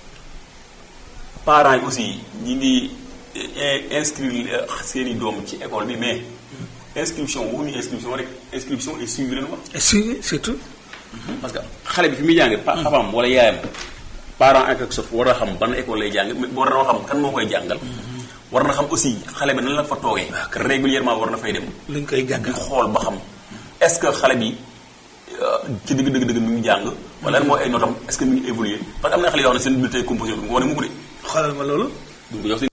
parents yi aussi ñi ngi inscrire seeni doom ci école bi mais inscription waxuñu inscription rek inscription et suivi leen wax. et suivi surtout. parce que xale bi fi muy jàngee. papaam wala yaayam. parent ak ak sof war na xam ban école lay jàng mais war na xam kan moo koy jàngal. war na xam aussi xale bi nan la fa toogee. régulièrement war na fay dem. luñ koy jàngal di xool ba xam est-ce que xale bi ci dëgg dëgg dëgg mi ngi jàng. wala lan mooy ay notam est-ce que mi ngi évoluer parce que am na xale yoo xam ne seen bulletin composé du ko wane mukk de. xoolal ma loolu. du ko jox